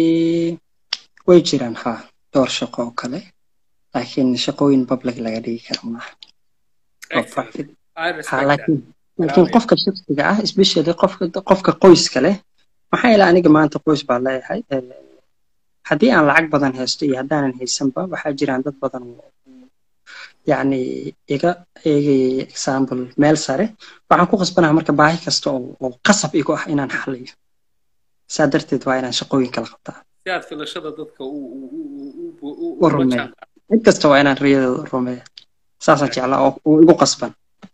way jiraan ha dhowr shaqo oo kale laakiin shaqooyin public laga dhigi karo maaha oo Excellent. private I ha respect that. laakiin laakiin Bravo. qofka shakhsiga ah especially qofka qofka qoyska leh maxaa yeele aniga maanta qoys baa leeyahay Eh, haddii aan lacag badan haysto iyo haddaanan haysanba waxaa jiraan dad badan oo yacni iga eegaya example meel sare waxaan ku qasbanaha marka baahi kasta oo oo qasab igu ah inaan xaliyo saa darteed waa inaan shaqooyin kala qabtaa si aad filashada dadka u u u u u u rumeeyo cid kasta waa inaan riyadooda rumeeyo saasaan jeclaa oo oo igu qasban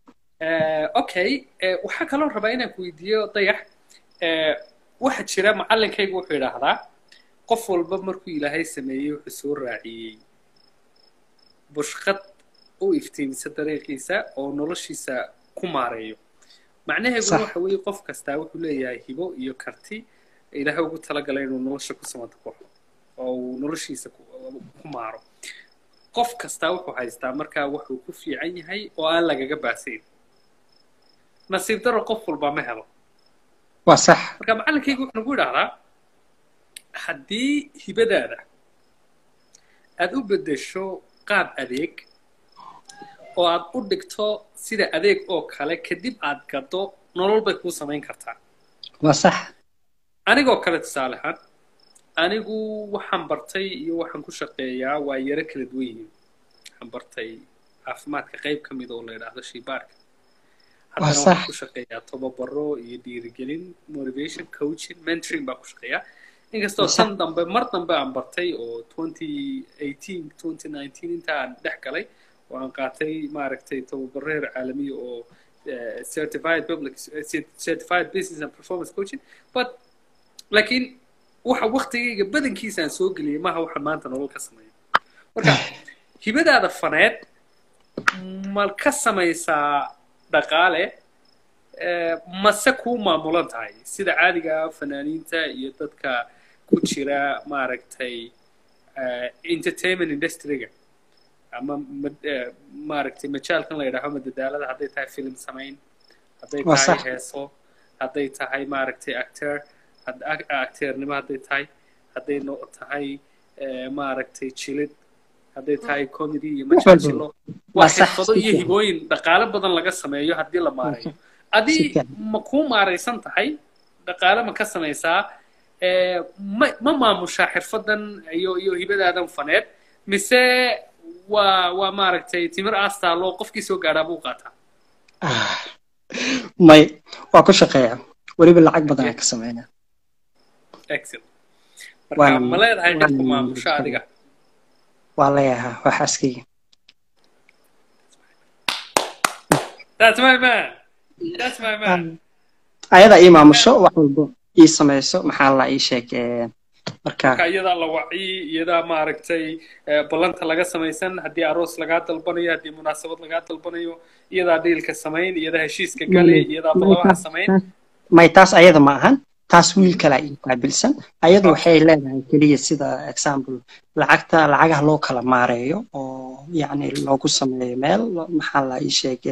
okay waxaa kaloo rabaa inaan ku weydiiyo dayax waxaa jira macallinkaygu wuxuu yidhaahdaa qof walba markuu ilaahay sameeyey wuxuu soo raaciyey bushqad u iftiimisa dariiqiisa oo noloshiisa ku maareeyo macnaheeduna waxa weeye qof kastaa wuxuu leeyahay hibo iyo karti ilaahay ugu talagalay inuu nolosha ku samata baxo oo uu noloshiisa ku maaro qof kastaa wuxuu haystaa markaa wuxuu ku fiican yahay oo aan lagaga baasayn nasiib daro qof walba ma helo waa sax marka macallinkaygu wuxuu nagu idhahdaa haddii hibadaada aad u beddesho qaab adeeg oo aad u dhigto sida adeeg oo kale kadib aad gaddo nolol bay kuu samayn kartaa waa sax anigoo kale tusaale ahaan anigu waxaan bartay iyo waxaan ku shaqeeyaa waa yaro kala duwan yihiin waxaan bartay caafimaadka qayb ka mid oo la yidhaahdo shiibaarka haddana waxaan ku shaqeeyaa tobabaro iyo dhiirigelin motivation coaching mentoring baan ku shaqeeyaa inkastoo tan dambe mar dambe aan bartay oo 2018 2019 inta aan dhex galay oo aan qaatay maaragtay tababaro heer caalamiya oo certified public certified business and performance coaching but laakiin waxa waktigayga badankiisa aan soo geliyay maaha waxaan maanta nolol ka sameeyo marka hibadaada faneed ma ka samaysaa dhaqaale mase kuu maamulan tahay sida caadiga fanaaniinta iyo dadka ku jira maaragtay entertainment industryga ama maaragtay majaalkan la yidhaaho madadaalada hadday tahay film samayn hadday tahay heeso hadday tahay maaragtay actor acteernimo hadday tahay hadday tahay maaragtay jilid hadday tahay comedy iyo majaajilo waa xirfado iyo hibooyin dhaqaale badan laga sameeyo haddii la maareeyo adii ma kuu maaraysan tahay dhaqaale ma ka samaysaa ma ma maamushaa xirfadan iyo iyo hibadaadan faneed mise waa waa maaragtay timir aastaaloo qofkii soo gaadhaa buu qaataa may waa ku shaqeeyaa weliba lacag badan aan ka sameynaa excellent marka ma leedahay cid ku maamusho adiga waa leeyahaa waa xaaskayga that's my man that's my man ayada ii maamusho wax walba ii samayso maxaa la ii sheeg marka marka iyadaa la wacyi iyadaa maaragtay ballanta laga samaysan haddii aroos lagaa dalbanayo haddii munaasabad lagaa dalbanayo iyadaa dhiilka samayn iyadaa heshiiska galay iyadaa ballabaha samayn may taas ayada ma ahan taas wiil kalaa ii qaabilsan ayadu waxay leedahay keliya sida example lacagta lacagaha loo kala maareeyo oo yacni loogu sameeyo meel maxaa la ii sheeg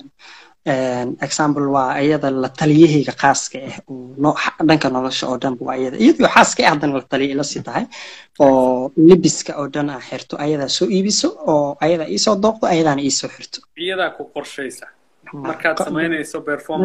example waa iyada la taliyahayga khaaska ah oo dhanka nolosha oo dhan waa iyada iyadoo xaaska ah haddana la taliya ila sii tahay oo libiska oo dhan aa xirto ayadaa soo iibiso oo ayadaa iisoo dooqdo ayadaana iisoo xirto iyadaa ku qorshaysa markaad samaynayso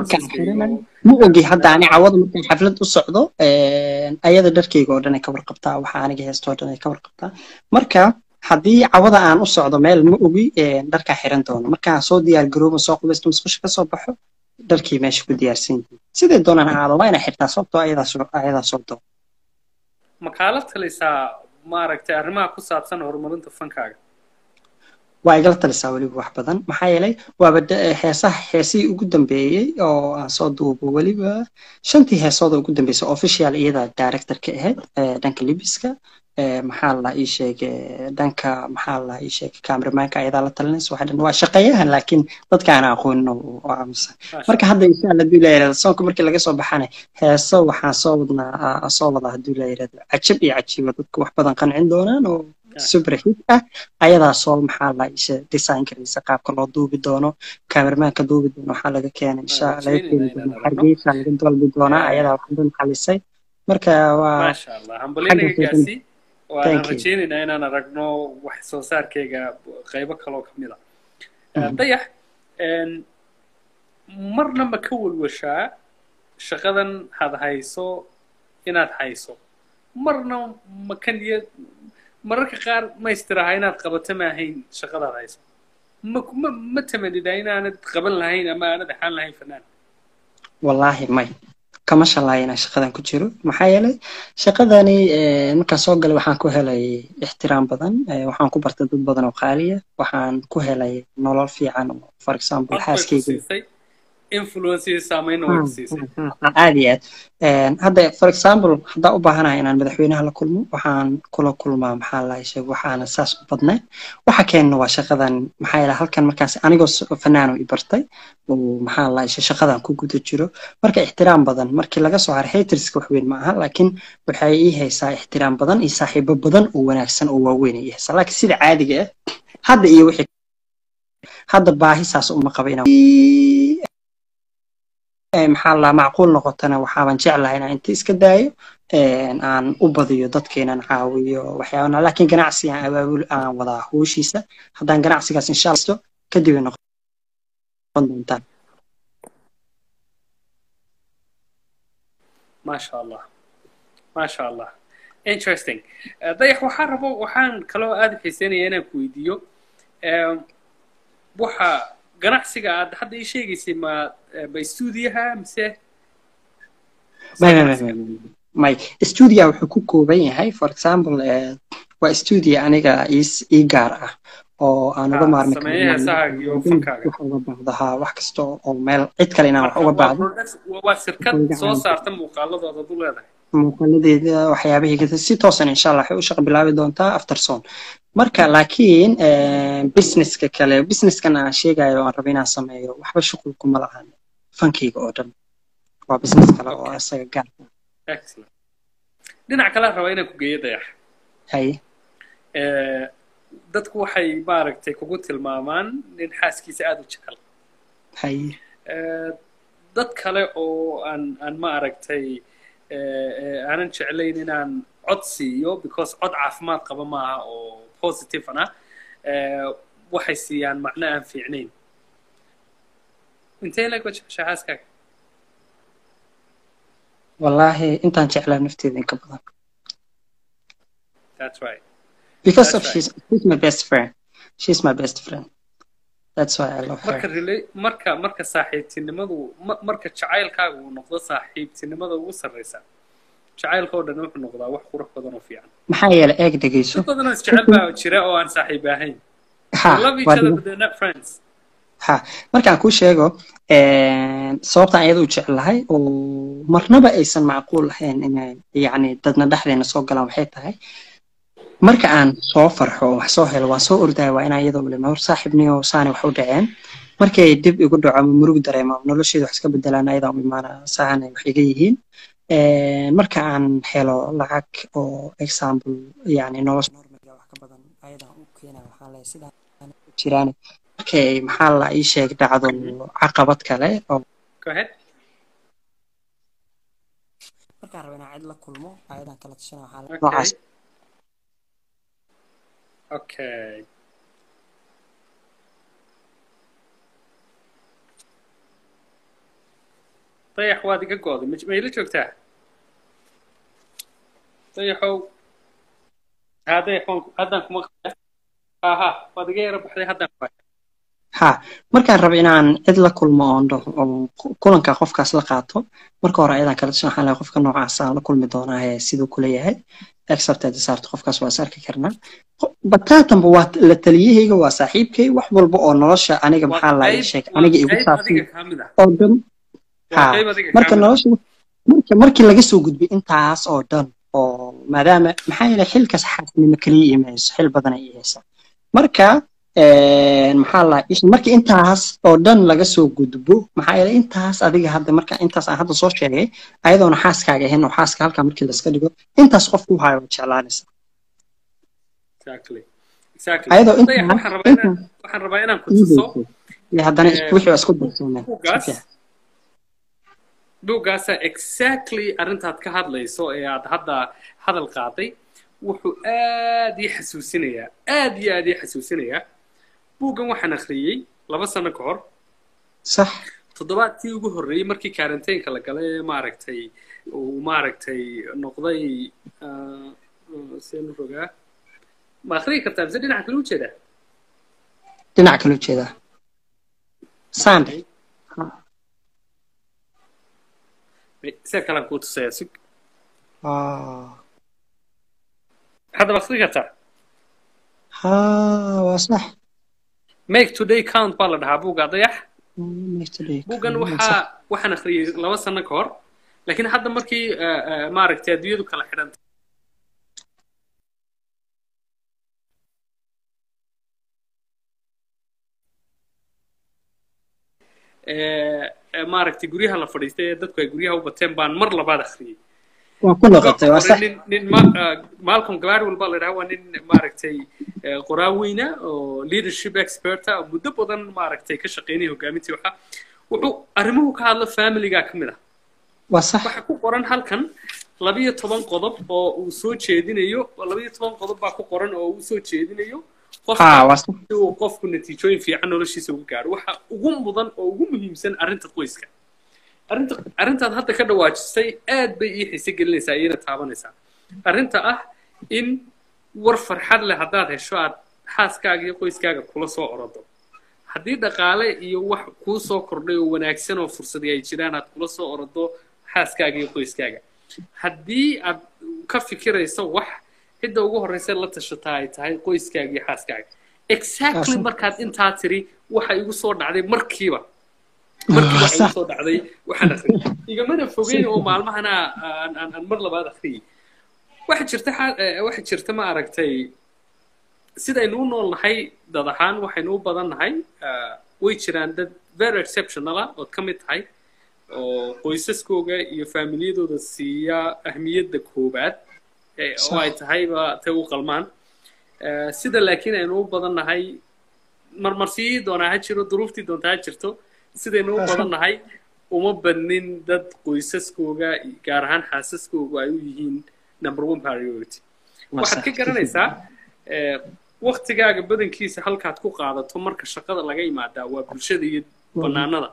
ma ogi hadda ani cawada markaan xaflad u socdo ayada dharkayga oo dhan ay ka warqabtaa waxa aniga heesta oo dhan ay ka warqabtaa marka haddii cawada aan u socdo meel ma ogi dharkaa xiran doono markaan soo diyaar garoobo soo qubaysto musqusha kasoo baxo dharkii meesha ku diyaarsan yihiin sidee doonaan ahaado waa inay xirtaa sababtoo ayadaa soo doo ma kaala talisaa maaragtay arrimaha ku saabsan horumarinta fankaaga waa igala talisaa weliba wax badan maxaa yeelay waaba heesaha heesihii ugu dambeeyey oo aan soo duubo weliba shantii heesooda ugu dambeysay official iyada director ka ahayd dhanka libiska maxaa la ii sheegay dhanka maxaa la ii sheegay cameramanka ayadaa la talinaysa waxa dhan waa shaqeeyahan laakiin dadka aan aqoonin oo aamusan marka hadda insha allah haduu la yirahdo soonka markii laga soo baxana heeso waxaan soo wadnaa soo wadaa haduu la yirahdo cajab iyo cajiiba dadka wax badan qancin doonaan oo super hit ah ayadaa soo maxaa la isha design garaysa qaabka loo duubi doono cameramanka duubi doono waxaa laga keenay insha laga keeni doono hargeysa laga dalbi doonaa ayadaa wax dhan xalisay marka waa maasha allah hambalinagaasi waan rajaynaynaa inaan aragno wax soo saarkayga qaybo kaloo ka mid a dayax marna ma ka walwashaa shaqadan had hayso inaad hayso marna makan iyo mararka qaar ma istiraha inaad qabato ma ahayn shaqadaad hayso ma ma ma tamanida inaanad qaban lahayn ama aanad ahaan lahayn fanaan wallaahi may kama shalaaya inaan shaqadan ku jiro maxaa yeelay shaqadani markaan soo galay waxaan ku helay ixtiraam badan waxaan ku bartay dad badan oo qaaliya waxaan ku helay nolol fiican oo for example xaaskeyga aad iyo aad hadda for example haddaan u baahanahay inaan madaxweynaha la kulmo waxaan kula kulmaa maxaa la sheeg waxaana saas u badnayn waxa keenna waa shaqadan maxaa yeele halkan markaas anigoo fanaano i bartay oo maxaa la sheeg shaqadan ku guda jiro marka ixtiraam badan markii laga soo haray haterska wax weyn ma aha laakiin waxay ii haysaa ixtiraam badan iyo saaxiibo badan oo wanaagsan oo waaweyn ay ii haysaa laakiin sida caadiga ah hadda iyo wixii hadda baahi saas uma qaba inaan maxaa la macquul noqotana waxaaban jeclahay inaan inta iska daayo aan u badiyo dadkeenan caawiyo waxyaabana laakiin ganacsi aan abaabul aan wadaa howshiisa haddaan ganacsigaas insha allah kadib ay noqon doontaa maasha allah maasha allah interesting dayax waxaan rabo waxaan kaloo aada u xiiseynaya inaan ku weydiiyo waxa ganacsiga aad hadda ii sheegaysay ma ma stuudiyaha mise may stuudiya wuxuu ku kooban yahay for example waa stuudiya aniga ii gaar ah oo aan uga maarmi uga baahdahaa wax kasta oo meel cid kale inaan wax uga baahdo waa shirkad soo saarta muuqaaladooda du leedahay muuqaaladeeda waxyaabahii si toosan insha allah waxay u shaqa bilaabi doontaa after son marka laakiin businesska kale businesskan aan sheegayo aan rabo inaan sameeyo waxba shuqul kuma lahan fankeyga oo dhan waa business kale oo isaga gaar dhinac kale raba inaan ku geeyo dayax haye dadku waxay maaragtay kugu tilmaamaan nin xaaskiisa aada u jecel haye dad kale oo aan aan maaragtay aanan jeclayn inaan cod siiyo because cod caafimaad qaba maaha oo positive ana waxay siiyaan macno aan fiicnayn intee lag jeceshaa xaaskaaga wallaahi intaan jeclaa nafteeda inka badan that's right because of she's, she's my best friend she's my best friend that's why I love her marka rela marka marka saaxiibtinimadu marka jacaylkaaga uu noqdo saaxiibtinimada ugu sarreysa jacaylka oo dhan wuxuu noqdaa wax qurux badan oo fiican maxaa yeelay eeg dhegeyso dad badan oo isjecel baa jira oo aan saaxiib ahayn love each other but they're not friends ha markaan kuu sheego sababtaan iyada u jeclahay oo marnaba aysan macquul ahayn inay yacni dadna dhexdeena soo galaan waxay tahay marka aan soo farxo oo wax soo helo waan soo ordaya waa inaan iyadoo ulima hor saaxiibniyo saani wax u dhaceen markay dib igu dhaco ama murug dareemo nolosheeda wax iska bedelaan ayadaa u imaana saanay wax iga yihiin marka aan helo lacag oo example yani nolosha normiga wax ka badan ayadaa u keena waxaa leeyahay sidaa jiraan markay maxaa la ii sheeg dhacdo caqabad kale oo markaan rabo inaan cid la kulmo ayadaan kala tashana waxaa noocaas Okay. dayax waad iga go'day ma ila joogtaa dayaxow haa dayax waan haddaan kuma aha waad iga yara baxday haddaan ku ha markaan rabo inaan cid la kulmo oon dhaho oo kulanka qofkaas la qaato marka hore ayadaan kala tashan waxaan leeyahay qofka noocaas aan la kulmi doonaa ee siduu kula yahay accepted saarto qofkaas waa is arki karnaa bataatanba waa la taliyahayga waa saaxiibkay wax walba oo nolosha aniga maxaa la ii sheeg aniga igu saabsan oo dhan ha marka nolosha marka markii laga soo gudbay intaas oo dhan oo maadaama maxaa yeelay xilkaas xaasnimo kaliya imayso xil badan ay ihaysa marka maxaa la markii intaas oo dhan laga soo gudbo maxaa yeelay intaas adiga hadda marka intaas aan hadda soo sheegay ayadoona xaaskaaga ahayn oo xaaska halkaa markii laska dhigo intaas qof ku hayo waa jeclaanaysa ayadoo waxaan rabaa inaan ku tuso haddana wixii waa isku darsoomeen buuggaasa exactly arrintaad ka hadlayso ee aad hadda hadal qaaday wuxuu aad ii xasuusinayaa aad iyo aad ii xasuusinayaa buuggan waxaan akhriyey laba sano ka hor sax toddobaadkii ugu horreeyey markii karantaynka la galay ee maaragtay uu maaragtay noqday seenu rogaa ma akhriyi kartaa mise dhinaca kale u jeedaa dhinac kale u jeedaa sande sida kalaan kuu tusaya sug Ah, haddaba akhri kartaa ha waa sax make today count baa la dhahaa buugga dayax Yesterday. buuggan Waa waxaa sax. waxaan akhriyey laba sano ka hor laakiin hadda markii eh, eh, maaragtay adduunyadu kala xidhantay Eh, eh, maaragtay guryaha la fadhiistay ee dadku ay guryaha u bateen baan mar labaad akhriyey waa ku noqotay waa sax nin nin ma- ah, malcolm gladwell baa la dhahaa waa nin maaragtay eh, qoraa weyna oo leadership expert ah oo muddo badan maaragtay ka shaqeynaya hogaamintii waxa wuxuu arrimuhu ka hadla familiga ka mid ah waa sax waxaa ku qoran halkan labiyo toban qodob oo uu soo jeedinayo labiyo toban qodob baa ku qoran oo uu soo jeedinayo ha qofka waa sax si uu qofku natiijooyin fiican noloshiisa uga gaaro waxa ugu mudan oo ugu muhiimsan arrinta qoyska arrinta arrintaad hadda ka dhawaajisay aad bay ii xiise gelinaysaa iyana taabanaysaa arrinta ah in war farxad leh haddaad hesho aad xaaskaaga iyo qoyskaaga kula soo orodo haddii dhaqaale iyo wax kuu soo kordhay oo wanaagsan oo fursadii ay jiraan aad kula soo orodo xaaskaaga iyo qoyskaaga haddii aad ka fikirayso wax cidda ugu horreysa la tashataa ay tahay qoyskaaga iyo xaaskaaga exactly Awesome. markaad intaa tiri waxa igu soo dhacday markiiba markiiba waa waxa igu sax soo dhacday waxaan akhriyay igamana fogeyn oo maalmahana aan aan aan mar labaad akhriyay waxa jirta xa- eh, waxa jirta ma aragtay sidaynu u nool nahay dad ahaan waxaynu u badan nahay ah, way jiraan dad very exceptional ah ood ka mid tahay oo qoysaskooga iyo faamiliyadooda siiya ahmiyadda koobaad eh, oo Sax. ay tahayba tay u qalmaan Eh, sida laakiin aynu u badan nahay marmarsiyii doonaa ha jiro duruuftii doontaa ha jirto sidaynu u Sax. badan nahay uma badnin dad qoysaskooga gaar ahaan xaasaskooga ay u yihiin number one priority Waa waxaad sax. ka garanaysaa eh, waktigaaga badankiisa halkaad ku qaadato marka shaqada laga yimaadaa waa bulshada iyo banaanada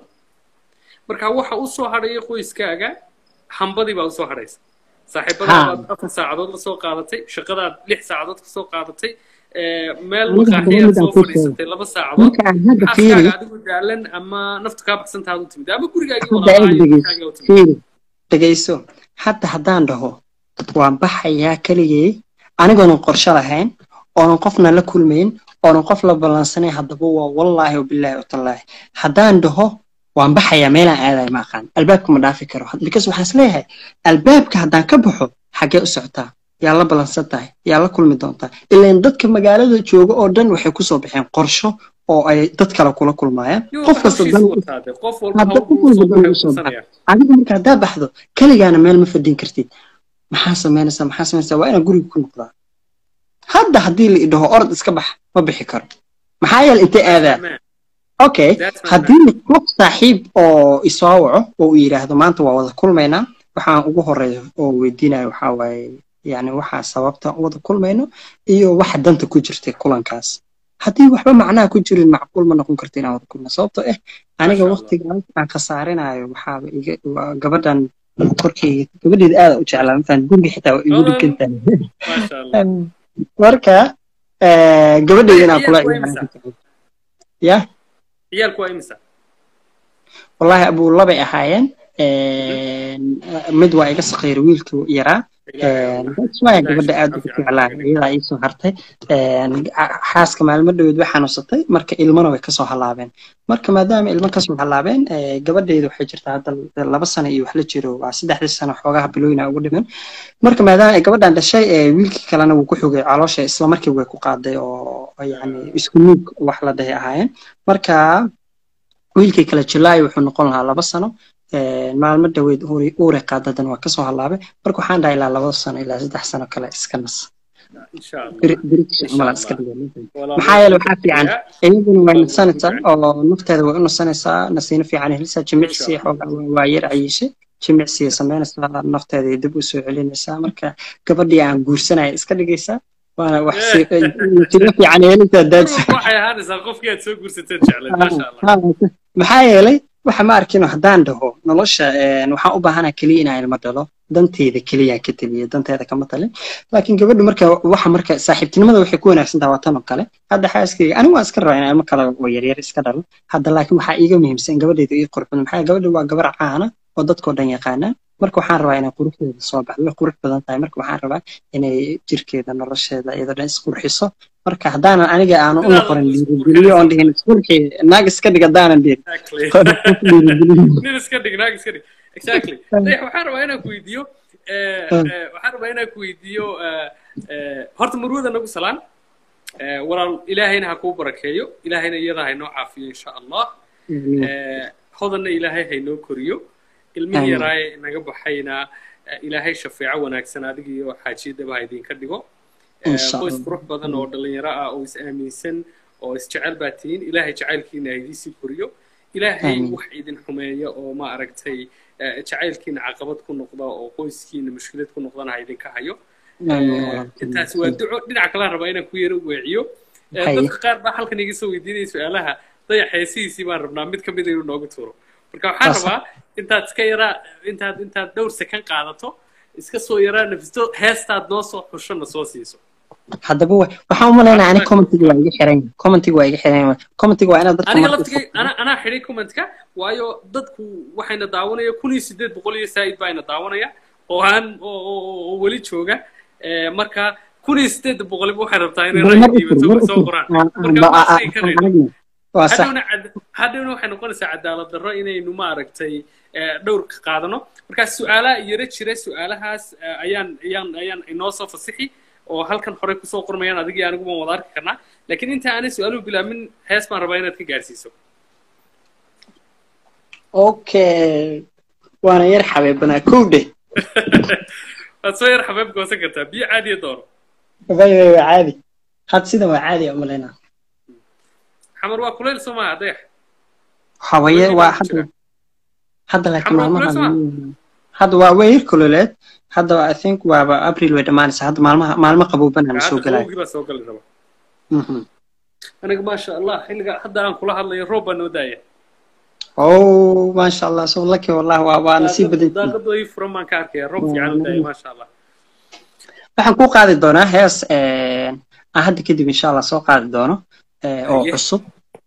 marka waxa u soo hadhaya qoyskaaga hambadii baa usoo hadhaysa saaxiibadaadaad afar saacadood la soo qaadatay shaqadaad lix saacadood ka soo qaadatay eh, meel Aniga maqaaxiyaad hadda soo midaan ku fadhiisatay laba saacadood marka aan hadda fiiri xaaskaaga adigu daalan ama naftu kaa baxsantaad u timid ama gurigaagii hadda eeg walaalaayo dhegeyso gurigaaga u timid fiiri dhegeyso hadda haddaan dhaho waan baxayaa keligay anigoonan qorshe lahayn oonan qofna la kulmayn oonan qof la ballansanayn haddaba waa wallaahi wabilaahi watallaahi haddaan dhaho waan baxayaa meelaan aadayo ma aqaan albaabka ma dhaafi karo because waxaan isleeyahay albaabka haddaan ka baxo xaggee u socotaa yaa la ballansan tahay yaa la kulmi doontaa ilaan dadka magaalada jooga oo dhan waxay kusoo baxeen qorsho oo ay dad kale kula kulmaayaan Yuu qof kasta hawshiisa dan wataa dee. qof walba hadda hawl qof buu walba soo dan baxay usoo kusanaya adiga marka haddaa baxdo keligaana meel ma fadhin kartid maxaa samaynaysaa maxaa samaynaysaa waa inaan guriga ku noqdaa hadda haddii la idhaho orod iska bax ma bixi karo maxaa yeele intee aadaa Man, okay that's my man. haddii qof saaxiib oo isoo waco oo uu yidhaahdo maanta waa wada kulmaynaa waxaan ugu horeeya oo weydiinaya waxaa waaye yani waxaa sababta u wada kulmayno iyo waxa danta ku jirtay kulankaas haddii waxba macnaha ku jirin macquul ma noqon karta inaan wada kulno sababtoo ah aniga Masha Allah. waqtigaas aan khasaarinayo waxaaba iga waa gabadhan korkeyga gabadheeda aada u jeclaa mafaan guriga xitaa waa igu Oh, dhigan tahay Masha Allah. marka eh, gabadheeda inaan kula Ciyaalku waa ciyaaro imisa? ya ciyaalku waa imisa wallahi abuu labay ahaayeen mid waa iga saqiir wiilkii yaraa that's why gabadha aad ugu jeclaa iyadaa iisoo hartay xaaska maalmo dhaweed way xanuunsatay marka ilmana way kasoo halaabeen marka maadaama ilmo kasoo halaabeen gabadheedu waxay jirtaa hadda laba sano iyo wax la jiro waa saddexdii sano xoogaha bilooyina ugu dhiman marka maadaama ay gabadhan dhashay wiilkii kalena wuu ku xogay caloosha isla markii way ku qaaday oo yani isku nuug wax la dhahay ahaayeen marka wiilkii kale julaay wuxuu noqon lahaa laba sano maalmo dhaweyd uure qaadadan waa kasoo halaabay marka waxaan dhahay ilaa laba sano ilaa saddex sano kale iska nas maxaa yeele waxaa fiican iyaduna way nasanaysaa oo nafteeda way u nasanaysaa nasiino fiican helisaa jimicsi xoogaa waa yar cayishay jimicsiga samaynaysaa nafteeda dib u soo celinaysaa marka gabadhii aan guursanaya iska dhigaysaa waana wax natiijo fiican helintaa daadsa waxay ahaanaysaa qofkii aad soo guursateen jeclay maasha allah maxaa yeelay waxa ma arkino haddaan dhaho nolosha waxaan u baahana keliya inaan ilmo dhalo danteeda keliya ka taliya danteeda kama talin laakiin gabadhu marka waxa marka saaxiibtinimada waxay ku wanaagsan tahay waa tan oo kale hadda xaaskayga anigu waan iska rabaa inaan ilmo kale oo yaryar iska dhalo hadda laakiin waxaa iiga muhiimsan gabadheeda ii qurux badan maxaa gabadha waa gabar caana oo dadkoo dhan yaqaanaa marka waxaan rabaa inay quruxdeeda soo baxdo way qurux badan tahay marka waxaan rabaa inay jirkeeda nolosheeda iyadoo dhan isqurxiso marka haddaanan aniga aanu u noqonin dhiirigeliyo oon dhihin isqurxi naag iska dhig haddaanan dhihin nin iska dhig naag iska dhig exactly waxaan rabaa inaan ku weydiiyo waxaan rabaa inaan ku weydiiyo horta murwada nagu salaan walaal ilaahayna ha kuu barakeeyo ilaahayna iyada haynoo caafiyo insha allah hodanna ilaahay haynoo koriyo ilmihii yaraaye naga baxayna ilaahay shafeeco wanaagsan adiga iyo xaajiyadaba ha idinka dhigo qoys qurux badan oo dhalinyaro ah oo is aaminsan oo isjecel baa tihiin ilaahay jacaylkiina ha idiisii koriyo ilaahay wax idin xumeeya oo ma aragtay jacaylkiina caqabad ku noqda oo qoyskiina mushkilad ku noqdana ha idinka hayo intaas waa duco dhinaca kalaan rabaa inaan ku yaro weeciyo dadka qaar baa halkan iga soo weydiinaya su-aalaha dayax heesihiisii baan rabnaa mid kamid inuu noogu tuuro marka waxaan rabaa intaad iska yaraa intaad intaad dhowr sekan qaadato iska soo yaraa nafisto heestaad noo soo xushona soo siiso haddaba waxaan u malaynaa ani commentiga waa iga xiran commentiga waa iga xiran commentiga waa inaad dadka aniga laftigay ana anaa xidhay commentka waayo dadku waxayna daawanaya kun iyo sideed boqol iyo saa'id baa ina daawanaya oo aan oo weli jooga marka kun iyo sideed boqoliba waxay rabtaa inay ra'yigiiba soo qoraan hadhowna waxay noqonaysaa cadaalad darro inaynu maaragtay dhowr ka qaadano markaa su-aalaha yaro jira su-aalahaas ayaan ayaan ayaan inoo soo fasixi oo halkan horey kusoo qormayaan adigii anigu waan wada arki karnaa laakiin inta aanay su-aaluhu bilaabin hees baan rabaa inaad ka gaarsiiso okay waana yar xabeebanaa kow dheh waad soo yar xabeeb goosan kartaa biyo caadiya dooro way way waa caadi had sida waa caadi u malaynaa xamar waa kuleyl soo maaha dayax hawaye waa hadda hadda laakiin maalmaha hadda waa way yar kululeed hadda i think waaba april way dhammaanaysaa hadda maalmaha maalmo qaboobanana soo galaya baa soo gali raba aniga maasha allah xilliga hadda aan kula hadlayo roob baa noo daaya oh maasha allah so lucky wallah waa waa nasiib badan daaqada ii furan baan ka arkaya roob fiican u daaya maasha allah waxaan ku qaadi doonaa hees aan hadda kadib insha allah soo qaadi doono oo cusub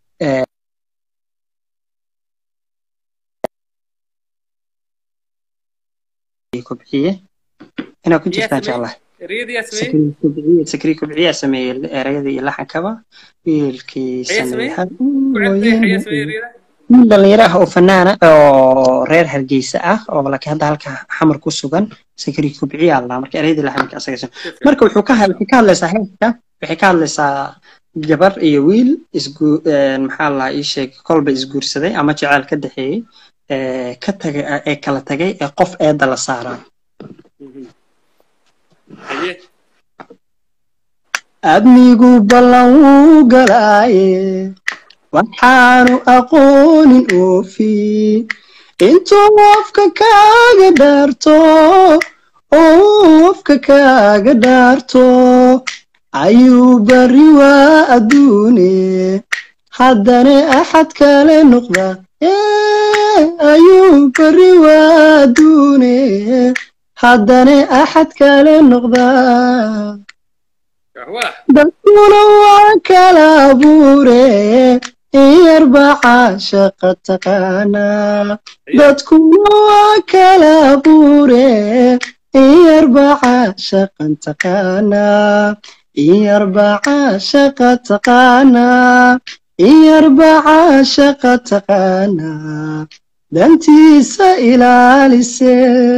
kobciye inaa ku jirtaan jeclahay sakri kobciyaa sameeyey erayada iyo laxankaba wiilkii sameeyey nin dhalinyaro ah oo fanaana oo reer hargeysa ah oo laakiin hadda halka xamar ku sugan sakri kobciya allah marka erayadii laxanka asaga marka wuxuu ka waxay ka hadlaysaa heeska waxay ka hadlaysaa gabar iyo wiil isgu maxaa la ii sheeg kolba isguursaday ama jecel ka dhexeeyey ka tagay ee kala tagay ee qof eedda la saaraa adnigu ballan wuu galaaye waxaanu aqoonin oofi intuu qofka kaaga dhaarto qofka kaaga dhaarto ayuu bari waa adduune haddana axad kale noqda ayuu bari waa adduune haddana axad kale noqda dadkuna waa kala abuure iyarbaa caashaqa taqaanaa dadkuna waa kala abuure iyarbaa caashaqan taqaanaa iyarbaa caashaqa taqaanaa iyarbaa caashaqa taqaanaa dantiisa ilaalise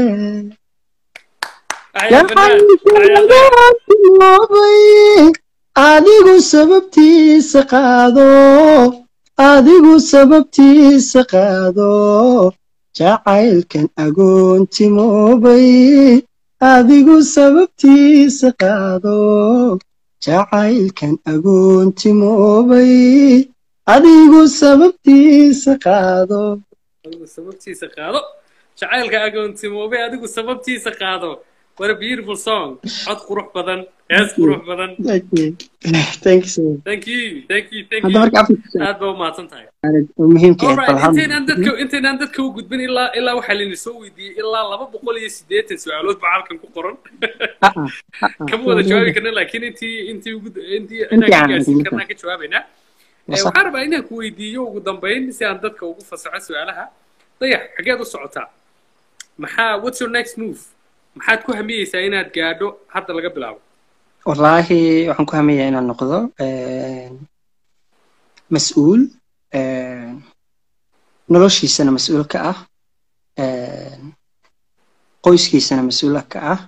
adigu sababtiisa qaado adigu sababtiisa qaado jacaylkan agoontimoobay adigu sababtiisa qaado jacaylkan agoontimoobay adigu sababtiisa qaado adigu sababtiisa qaado jacaylka agoontimoobay adigu sababtiisa qaado what a beautiful song cod qurux badan hees qurux badan thank you thank you so much thank you thank you thank hadda you marka afka aad baa umahadsan tahay muhiimka ah alright intaynaan dadka intaynaan dadka u gudbin ilaa ilaa waxaa layna soo weydiiyey ilaa laba boqol iyo siddeetan su-aalood baa halkan ku qoran kama wada jawaabi karna laakiin intii intii ugu intii inaan ka gaarsiin karnaa ka jawaabaynaa Eh, waxaan rabaa inaan ku weydiiyo ugu dambayn si aan dadka ugu fasaxo su-aalaha dayax xageed u socotaa maxaa what's your next move maxaad ku hamiyeysaa inaad gaadho hadda laga bilaabo wallaahi waxaan ku hamayaa inaan noqdo mas-uul noloshiisana mas-uul ka ah qoyskiisana mas-uul ka ah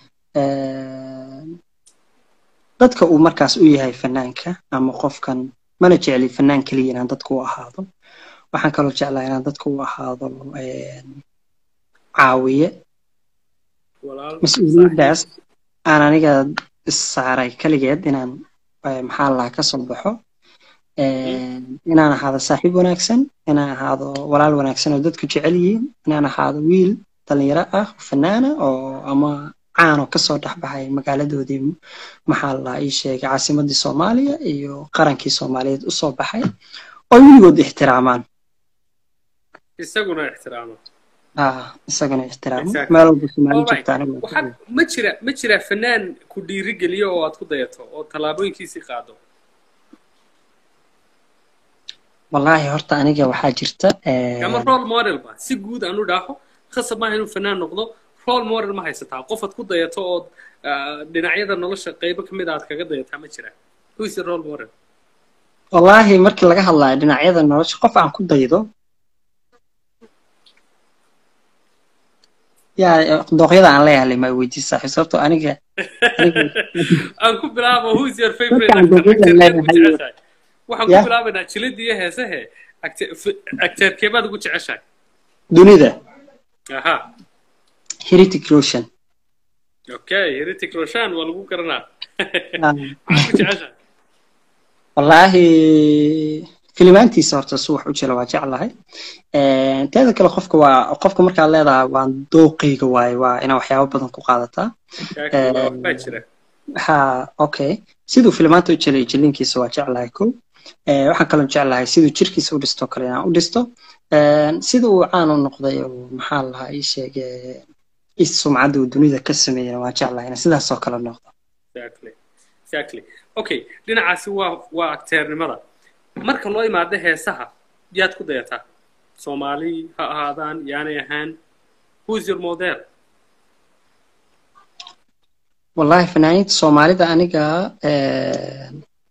dadka uu markaas u yahay fanaanka ama qofkan mana jecli fanaan keliya inaan dadka u ahaado waxaan kaloo jeclaa inaan dadka u ahaado caawiye walaal mas-uuliyaddaas aan aniga issaaray kaligeed inaan maxaa lahaa ka soo baxo inaan ahaado saaxiib wanaagsan inaan ahaado walaal wanaagsan oo dadku jecel yihiin inaan ahaado wiil dhalinyaro ah fanaana oo ama caano kasoo dhexbaxay magaaladoodii maxaa la ii sheegay caasimadii soomaaliya iyo qarankii soomaaliyeed usoo baxay oo weligood ixtiraamaan isaguna ixtiraamo ah isagana ixtiraamo Exactly. meel walba soomaali Alright. joogta aniga waxaad ma jira ma jira fanaan ku dhiirigeliyo oo aad ku dayato oo tallaabooyinkiisii qaado wallaahi horta aniga waxaa jirta ama role model ba si guud aan u dhaaho khasab maaha inuu fanaan noqdo role model ma haysataa qof aad ku dayato ood ah, dhinacyada nolosha qaybo ka mid a aad kaga dayataa ma jira who is your role model wallaahi markii laga hadlayo dhinacyada nolosha qof aan ku daydo yaa dooqyada aan leeyahay ma weydiis saaxiib sababtoo aniga aniga aan ku bilaabo who is your favorite Dadkaan actor dooqyada actorkeed ugu leedahay. jeceshahay waxaan ku Yeah. bilaabaynaa jilidii iyo heesahe actor- f- actorkeebaad ugu jeceshahay dunida aha heritic roshan okay heritic roshan waa lagu garanaa Ah, maxaad ku jeceshahay wallaahi filimaantiisa horta su wax u jira waa jeclahay teeda kale qofka waa qofka markaad leedahay waan dooqayga waaye waa inaa waxyaabo badan ku qaadataa Kaaki, waa waxbaa jira ha okay siduu filimaanta u jelay jilinkiisa waa jeclahay ko Eh, waxaan kaloo jeclahay siduu jirkiisa u dhisto kale inaan u dhisto Eh, sida uu caan u noqday oo maxaa lahaa ii sheege is sumcadda uu dunida ka sameeyana waa jeclahay inaan sidaas oo kale noqdo exactly exactly okay dhinacaasi waa waa acteernimada marka loo imaado heesaha yaad ku dayataa soomaali ha ahaadaan yaanay ahaan who is your model wallahi fanaaniinta soomaalida aniga eh,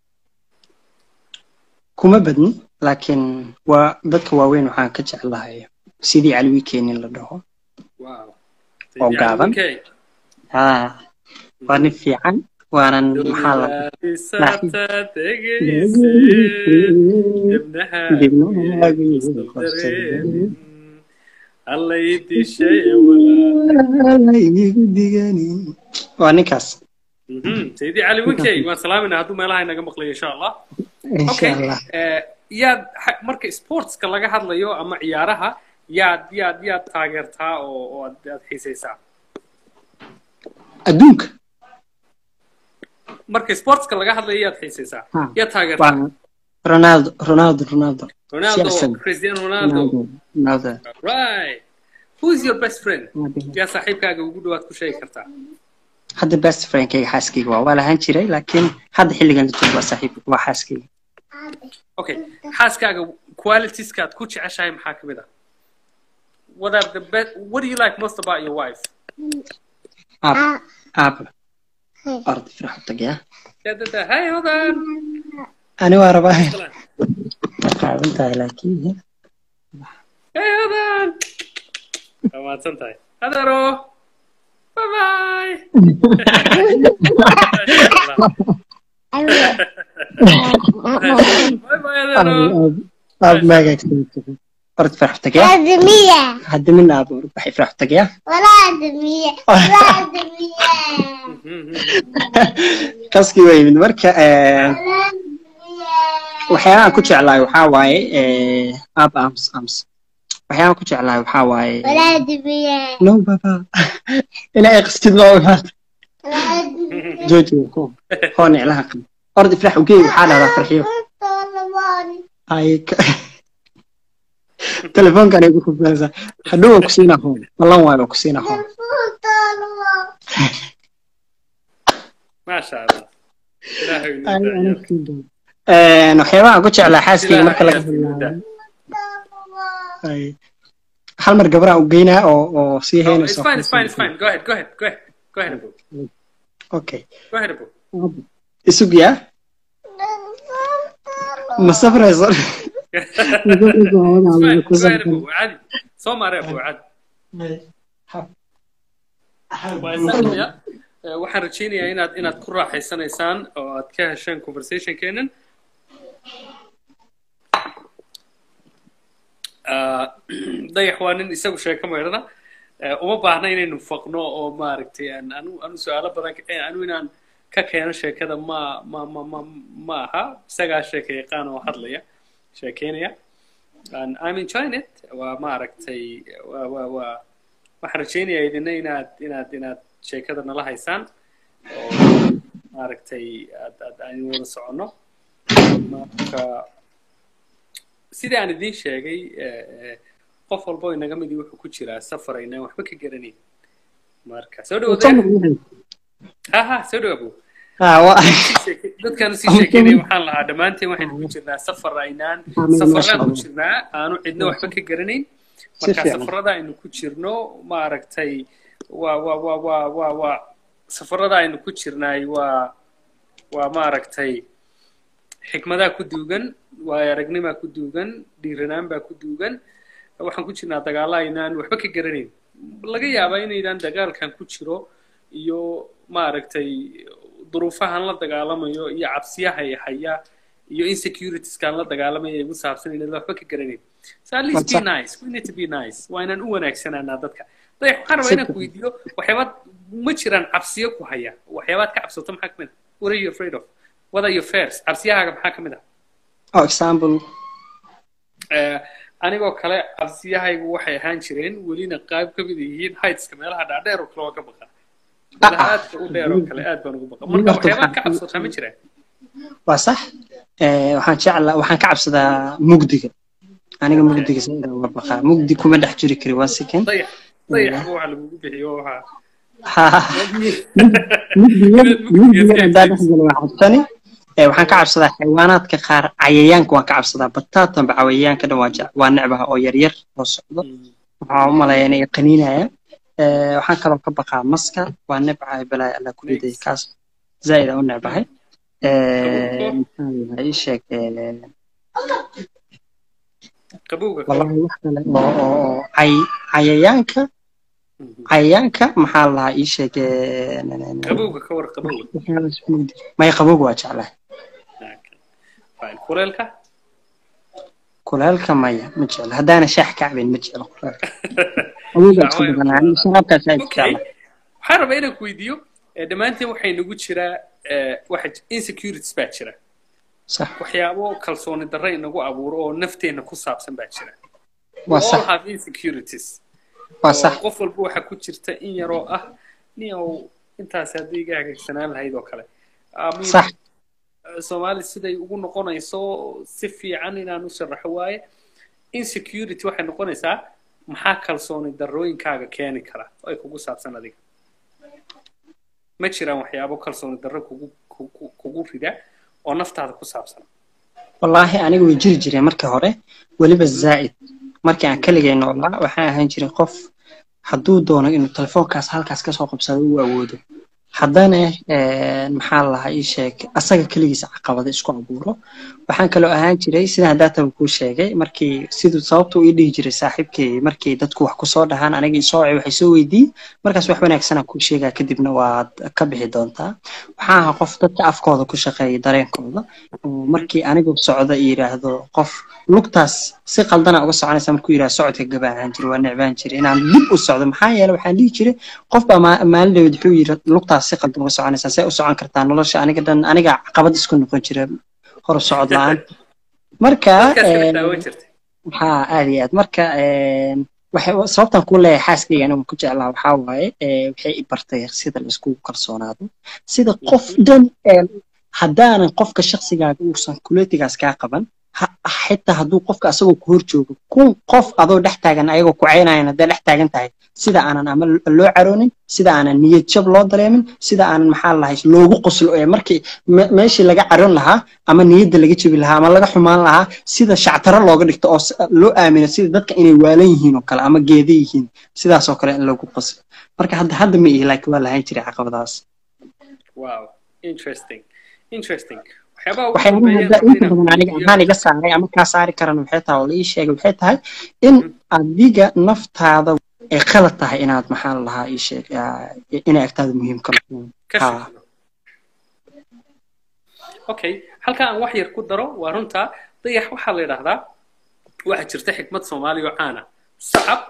kuma badni laakiin waa dadka waaweyn waxaan ka jeclahay sidii cali weekend in la dhaho wow Oo gaaban. Okay. ha waa nin fiican waanan maxaa la Dunidaadisata dhegeyse, dibnaha Dibnahaagu isdul qabsaday. dareemin. Alla ii dishay walaal. igu diganin waa ninkaas Mhm, Sayyidi Cali Winkey, waan salaaminaa hadduu meelaha inaga maqlayo insha Allah. insha Okay, allah eh, yaad ha- marka sportska laga hadlayo ama ciyaaraha yaad yaad yaad taageertaa oo oo aad aad xiisaysaa adduunka marka sportska laga hadlayo yaad xiisaysaa Ha, yaad taageertaa waa ronaldo ronaldo ronaldo Ronaldo Jackson. Cristiano Ronaldo ronaldo right who's your best friend ronaldo yaa saaxiibkaaga ugu dhawaad ku sheegi kartaa hadda best friendkayga xaaskayga waa waa lahaan jiray laakiin hadda xilligan la joogo waa saaxiib waa xaaskayga okay xaaskaaga qualitieska aad ku jeceshahay maxaa ka mid ah what are the best what do you like most about your wife aab aab orda firaxo tagaya yadada hay hodan ani waa rabaa qaadan tahay laakiin hey hodan waa mahadsan tahay adeero bye bye bye bye adeero aab maagaagsan orda firaxo tagaya آدمية hadda min aab orda waxay firaxo tagaya ولا آدمية ولا آدمية kaskii waa yimid marka eh, ولا آدمية waxyaabaha ku jeclaay waxaa waaye eh, aab ams ams waxyaaban ku jeclahay waxaa waaye ولا دمية no baba inaa ay qastid loo imaad ولا دمية jooji ko hoo niclaha qab ordi firax ugeey waxaa dhahdaa farxiyo طلباني ay ka- telefoonkan ay ku kufaysaa hadhow waa kusiinaa hoon ballan waayo waa kusiinaa hoon طلباني maasha allah ilaahay inuu Ay, daayo. aniga siin doona. Een, waxyaabaha aan ku jeclaa xaaskayga marka laga Ilaahay inuu hadlaayo طلباني ay hal mar gabaraan u geynaa oo oo sii Oh, heynayso it's fine, it's fine, it's fine. Go ahead, go ahead, go ahead. Go ahead, Abu. okay Go ahead, Abu. isug yaa ma safrayso It's fine, go ahead, Abu. عادي. soo maare, Abu, caadi. Waa isaga, eh, waxaan rajaynayaa inaad inaad ku raaxaysanaysaan oo aad ka hesheen conversationkeenan Ah, dayax waa nin isagu sheeko maydhana Eh, uma baahna inaynu faqno oo maaragtay aan anu anu su-aalo badan ka- eh, anu inaan ka keeno sheekada ma ma ma ma ma aha isagaa sheeka yaqaan oo hadlaya sheekeynaya and I'm enjoying it waa maaragtay waa waa waa waxaan rajaynayaa idina inaad inaad inaad sheekada nala haysaan oo maaragtay aad aad aynu wada soconno marka sidii aan idiin sheegay eh, eh, qof walbo inaga midii wuxuu ku jiraa safar aynaan waxba ka garanayn marka soo dhawaada ha ha soo dhawaabo Ah, waa- dadkaan usii sheekeynaya waxaan lahaa dhammaanteen waxaynu ku jirnaa safar aynaan safaraan ku jirnaa aanu cidna waxba ka garanayn marka fiican. safarada aynu ku jirno maaragtay waa waa waa waa waa waa safarada aynu ku jirnaay waa waa maaragtay xikmadaa ku duugan waayo aragnimaa ku duugan dhiiranaan baa ku duugan waxaan ku jirnaa dagaalla aynaan waxba ka garanayn laga yaabaa inaydaan dagaalkan ku jiro iyo maaragtay duruufahan la dagaalamayo iyo cabsiyaha ay haya iyo insecuritieskan la dagaalamaya igu saabsan inaad waxba ka garanayn so at least be What's up? nice we need to be nice waa inaan u wanaagsanaanaa dadka dayax waxaan rabaa inaan ku weydiiyo waxyaabaad ma jiraan cabsiyo ku haya waxyaabaad ka cabsato maxaa kamid ah what are you afraid of what are your fears cabsiyahaaga maxaa kamid ah oh, example Eh, anigoo kale cabsiyahaygu waxay ahaan jireen welina qayb ka mid yihiin heightska meelaha dhaadheer oo kale waa ka baqa meelaha aadka u dheer oo kale aad baan ugu baqa marka waxyaabaad ka cabsataa ma jiraan waa sax Eh, waxaan jeclaa waxaan ka cabsadaa mugdiga aniga mugdiga sida uga baqaa mugdi kuma dhex jiri kari waa second dayax dayaxba waxa lagugu bixiyo waxaa Ha, mugdiga mugdiga hadaa dhex galo waa cabsani Eh, waxaan ka cabsadaa xayawaanaadka qaar cayayaanka waan ka cabsadaa bataatanba cayayaanka dhan waa jec- waa necbaha oo yaryar oo socdo waxaa u malaya inay qaniinayaan Eh, waxaan kaloo ka baqaa maska waa nebcahay balaayo alla ku riday kaas zaaid aan u necbahay Eh, maxaa yahay ii sheeg eh, qabowga kale wallahi wax kale oo oo oo cay- cayayaanka cayayaanka maxaa la lahaa ii sheeg eh, n- n- n- qabowga ka war qabowga waxyaalahaas mugdi maya qabowga waa jeclahay fine kuleelka kuleelka maya ma jeclo haddaana shaax ka cabin ma jeclo kuleelka qabowga iska badanaa aniga sharaabkaas aad okay jeclahay waxaan rabaa inaan ku weydiiyo eh, dhammaanteen waxay nagu jiraa eh, waxa insecurities baa jira sax waxyaabo kalsooni darro inagu abuuro oo nafteenna ku saabsan baa jira waa We all sax have insecurities waa oo sax qof walba waxaa ku jirta in yaroo ah niow intaas haddii iga hagaagsanaan lahayd oo kale I mean, sax soomaali siday ugu noqonayso si fiican inaan u sharaxo waaye insecurity waxay noqonaysaa maxaa kalsooni darrooyinkaaga keeni kara oo ay kugu saabsan adiga ma jiraan waxyaabo kalsooni darro kugu kugu- kugu rida oo naftaada ku saabsan wallaahi aniga way jiri jireen markii hore weliba zaa'id markii aan keligay noolaa waxaan ahaan jiray qof hadduu doono inuu telefoonkaas halkaas kasoo qabsado uu awoodo haddana eh, maxaa la lahaa ii sheeg asaga keligiisa caqabada isku abuuro waxaan kaloo ahaan jiray sida haddaataba kuu sheegay markii siduu sababtu ii dhihi jiray saaxiibkay markii dadku wax kusoo dhahaan aniga isoo wacay waxay soo weydiin markaas wax wanaagsanaa kuu sheegaa kadibna waad ka bixi doontaa waxaan ahaa qof dadka afkooda ku shaqeeya dareenkooda oo markii anigu socda iyo yidhaahdo qof lugtaas si qaldana uga soconaysa markuu yidhahdo socodka gabaahaan jira waa necbaan jira inaan dib u socdo maxaa yeele waxaan dhihi jiray qof baa maa- maalin dhaweyd wuxuu yidhi lugtaas si qaldan uga soconaysaa see u socon kartaa nolosha aniga dhan aniga caqabad isku noqon jira hor socod la-aan marka dadkaas kala eh, daawan jirtay haa aad iyo aad marka een, waxay sababtan ku leeyahay xaaskayga anigu ku jeclaa waxaa waaye ee, waxay i bartay sida la iskugu kalsoonaado sida qof dhan een, haddaanan qofka shakhsigaaga uusan kuletigaas kaa qaban ha- xitaa hadduu qofka asagoo ku hor joogo kun qof adoo dhex taagan ayagoo ku caynayan hadday dhex taagan tahay sida aanan ama loo caroonin sida aanan niyad jab loo dareemin sida aanan maxaa lahay loogu qoslo ee markii me- meeshii laga caroon lahaa ama niyadda laga jabi lahaa ama laga xumaan lahaa sida shactaro looga dhigto oo s- loo aamino sida dadka inay waalan yihiin oo kale ama geeda yihiin sidaasoo kale in loogu qoslo marka hadda hadda ma ihi laakiin waa lahayn jiray caqabadaas wow interesting interesting waxyaabaha ugu waxay dambeeya hadda rabay inta inaan badan aniga weydiiyo- ahaan iga saaray ama kaa saari karana waxay tahay oo la ii sheegay waxay tahay in adiga naftaada ay qalad tahay inaad maxaa la lahaa ii sheeg aa, inay agtaada muhiim ka noqdaan ka Ha. shaqeyno. okay halka aan wax yar ku daro waa runta dayax waxaa la yidhaahdaa waxaa jirta xikmad soomaali oo caana sacab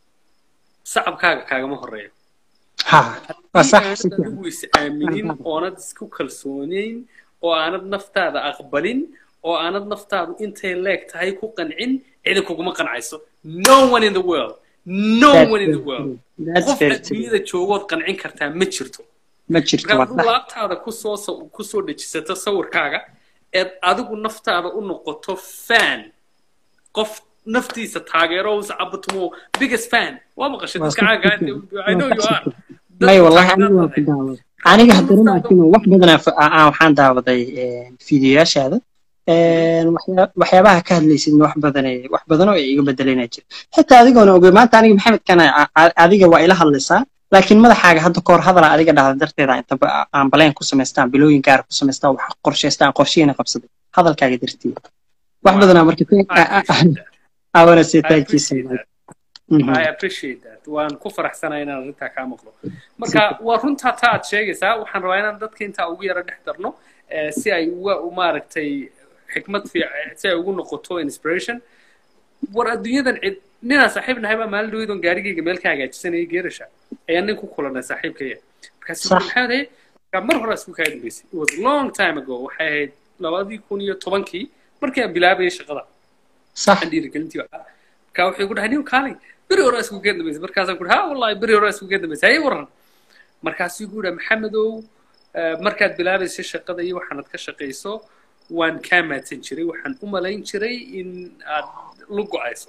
sacabkaaga kaagama horeeyo ha waa haddii sax aanad si fiican adigu is aaminin oonad isku kalsoonayn oo aanad naftaada aqbalin oo aanad naftaadu intay leeg tahay ku qancin cidi kuguma qancayso no one in the world no That's one in the very world true. That's qof very true. adduunyada joogood qancin kartaa ma jirto ma jirto marka waa aduu sax laabtaada kusoo saw- kusoo dejisato sawirkaaga eed adigu naftaada u noqoto fan qof naftiisa taageero sacabatumo biggest fan waa maqashay Waa dadka si caaga fiican. I know you Waa are sax may wallahi Dadka aniga waa ku taageerada daawaday aniga haddana laakiin wax badan aan fa- aan waxaan daawaday een, fiidiyoyaashaada een, waxyaa- waxyaabaha ka hadlaysid wax badan ee- wax badan oo iga bedelena jira xitaa adigoona ogey maanta aniga maxamed kana a- a- adiga waa ila hadlaysaa laakiin madaxaaga hadda kahor hadala adiga dhahda darteeda inta ba- aan baleen ku samaystaan bilooyin gaar ku samaystaan wax qorshaystaan qorshihiina qabsaday hadalkaaga darteeda wax Wow. badanaa marka I appreciate that. I wanna say I thank you so appreciate much. that. Mhm. I appreciate that. Waan ku faraxsanahay inaan arrintaa kaa maqlo. Marka waa runtaa taa aad sheegaysaa. Waxaan rabaa inaan dadka intaa ugu yara dhex darno eh, si ay uga u maaragtay xikmad fiican si ay ugu noqoto inspiration. War adduunyadan cid ninaan saaxiib nahay baa maalin dhaweyd oon gaarigayga meel ka hagaajisanayay geerasha ayaa nin ku kulanay saaxiibkaya. Markaas Sax. maxaa ahayd marka mar hore isku kaa dambeysay. It was a long time ago. Waxay ahayd labadii kun iyo tobankii markii aan bilaabayay shaqada. sax aan dhiirigelintii waxaa marka wuxuu igu dhahay nin kaalay beri hore isku geen dambeysay markaasaan ku dhahay ha wallahi beri hore isku geen dambeysay hay waran markaasuu igu dhahay maxamedow eh, markaad bilaabaysay shaqada iyo waxaanad ka shaqayso waan kaa maadsan jiray waxaan u malayn jiray in aad lu go-ayso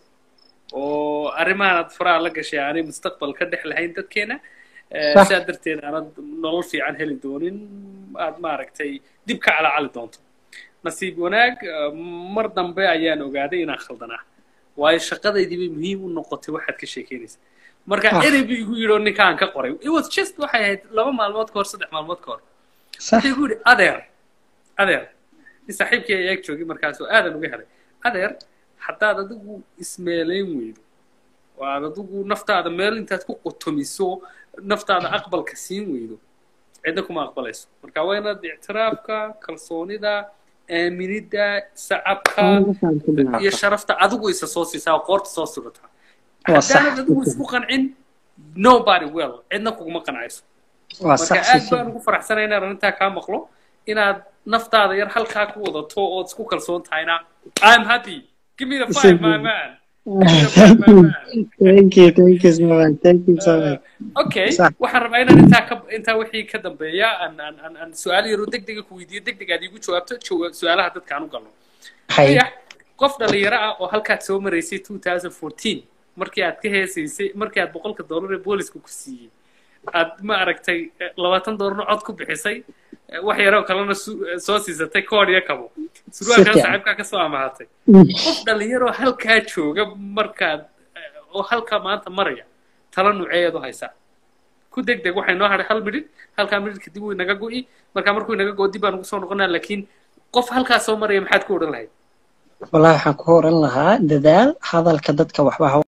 oo arrimahaanad faraha la gashay aanay mustaqbal ka dhex lahayn dadkeena Eh, Sax. sidaa darteed aanad nolol fiican heli doonin aad maaragtay dib ka calacali doonto nasiib wanaag eh, mar dambe ayaan ogaaday inaan khaldanaa waayo shaqadaydii bay muhiim u noqotay waxaad ka sheekeynaysa marka Ah. erey buu igu yidhi oo ninkaan ka qoray it was just waxay ahayd laba maalmood ka hor saddex maalmood ka hor sax wuxuu igu yidhi adeer adeer nin saaxiibkii ayaa ag joogay markaasoo aadan uga helay adeer haddaad adigu ismeelayn weydo oo aad adigu naftaada meel intaad ku qotomiso naftaada aqbalka siin weydo cidna kuma aqbalayso marka waa inaad ictiraafka kalsoonida aaminida sacabka iyo sharafta adigu isa soo siisaa oo qoorta soo surataa Waa sax. haddaanad adigu isku qancin nobody well cidna kuguma qancayso waa marka sax aad si baan ugu faraxsanay inaan arrintaa kaa maqlo inaad naftaada yar halkaa ku wadato ood isku kalsoon tahayna I'm happy give me the five my man thank you thank you thank you so much thank you so much okay Sax. waxaan rabaa inaan intaa ka intaa wixii ka dambeeya aan aan aan aan su-aal yaro degdega ku weydiiyo degdeg aad iigu jawaabto jawa- su-aalaha dadka aan u galno hay Dayax, qof dhalinyaro ah oo halkaad soo maraysay 2014 markii aad ka heesaysay markii aad boqolka doolar ee booliska ku siiyey aad ma aragtay eh, labaatan doolarna cod ku bixisay eh, wax yaroo kalena su- eh, soo siisatay koodh iyo kabo surwaalkaa fiican. saaxiibkaa ka soo amahatay qof dhalinyaroo halkaa jooga markaad eh, oo halkaa maanta maraya tala nuuceeyaad u haysaa ku deg deg waxay noo hadhay hal midhid halkaa midhid kadib wuu inaga go'i markaa markuu inaga go'o dib baan ugu soo noqonaa laakiin qof halkaa soo maraya maxaad ku odhan lahayd wallahi waxaan ku oran lahaa dadaal hadalka dadka waxba ha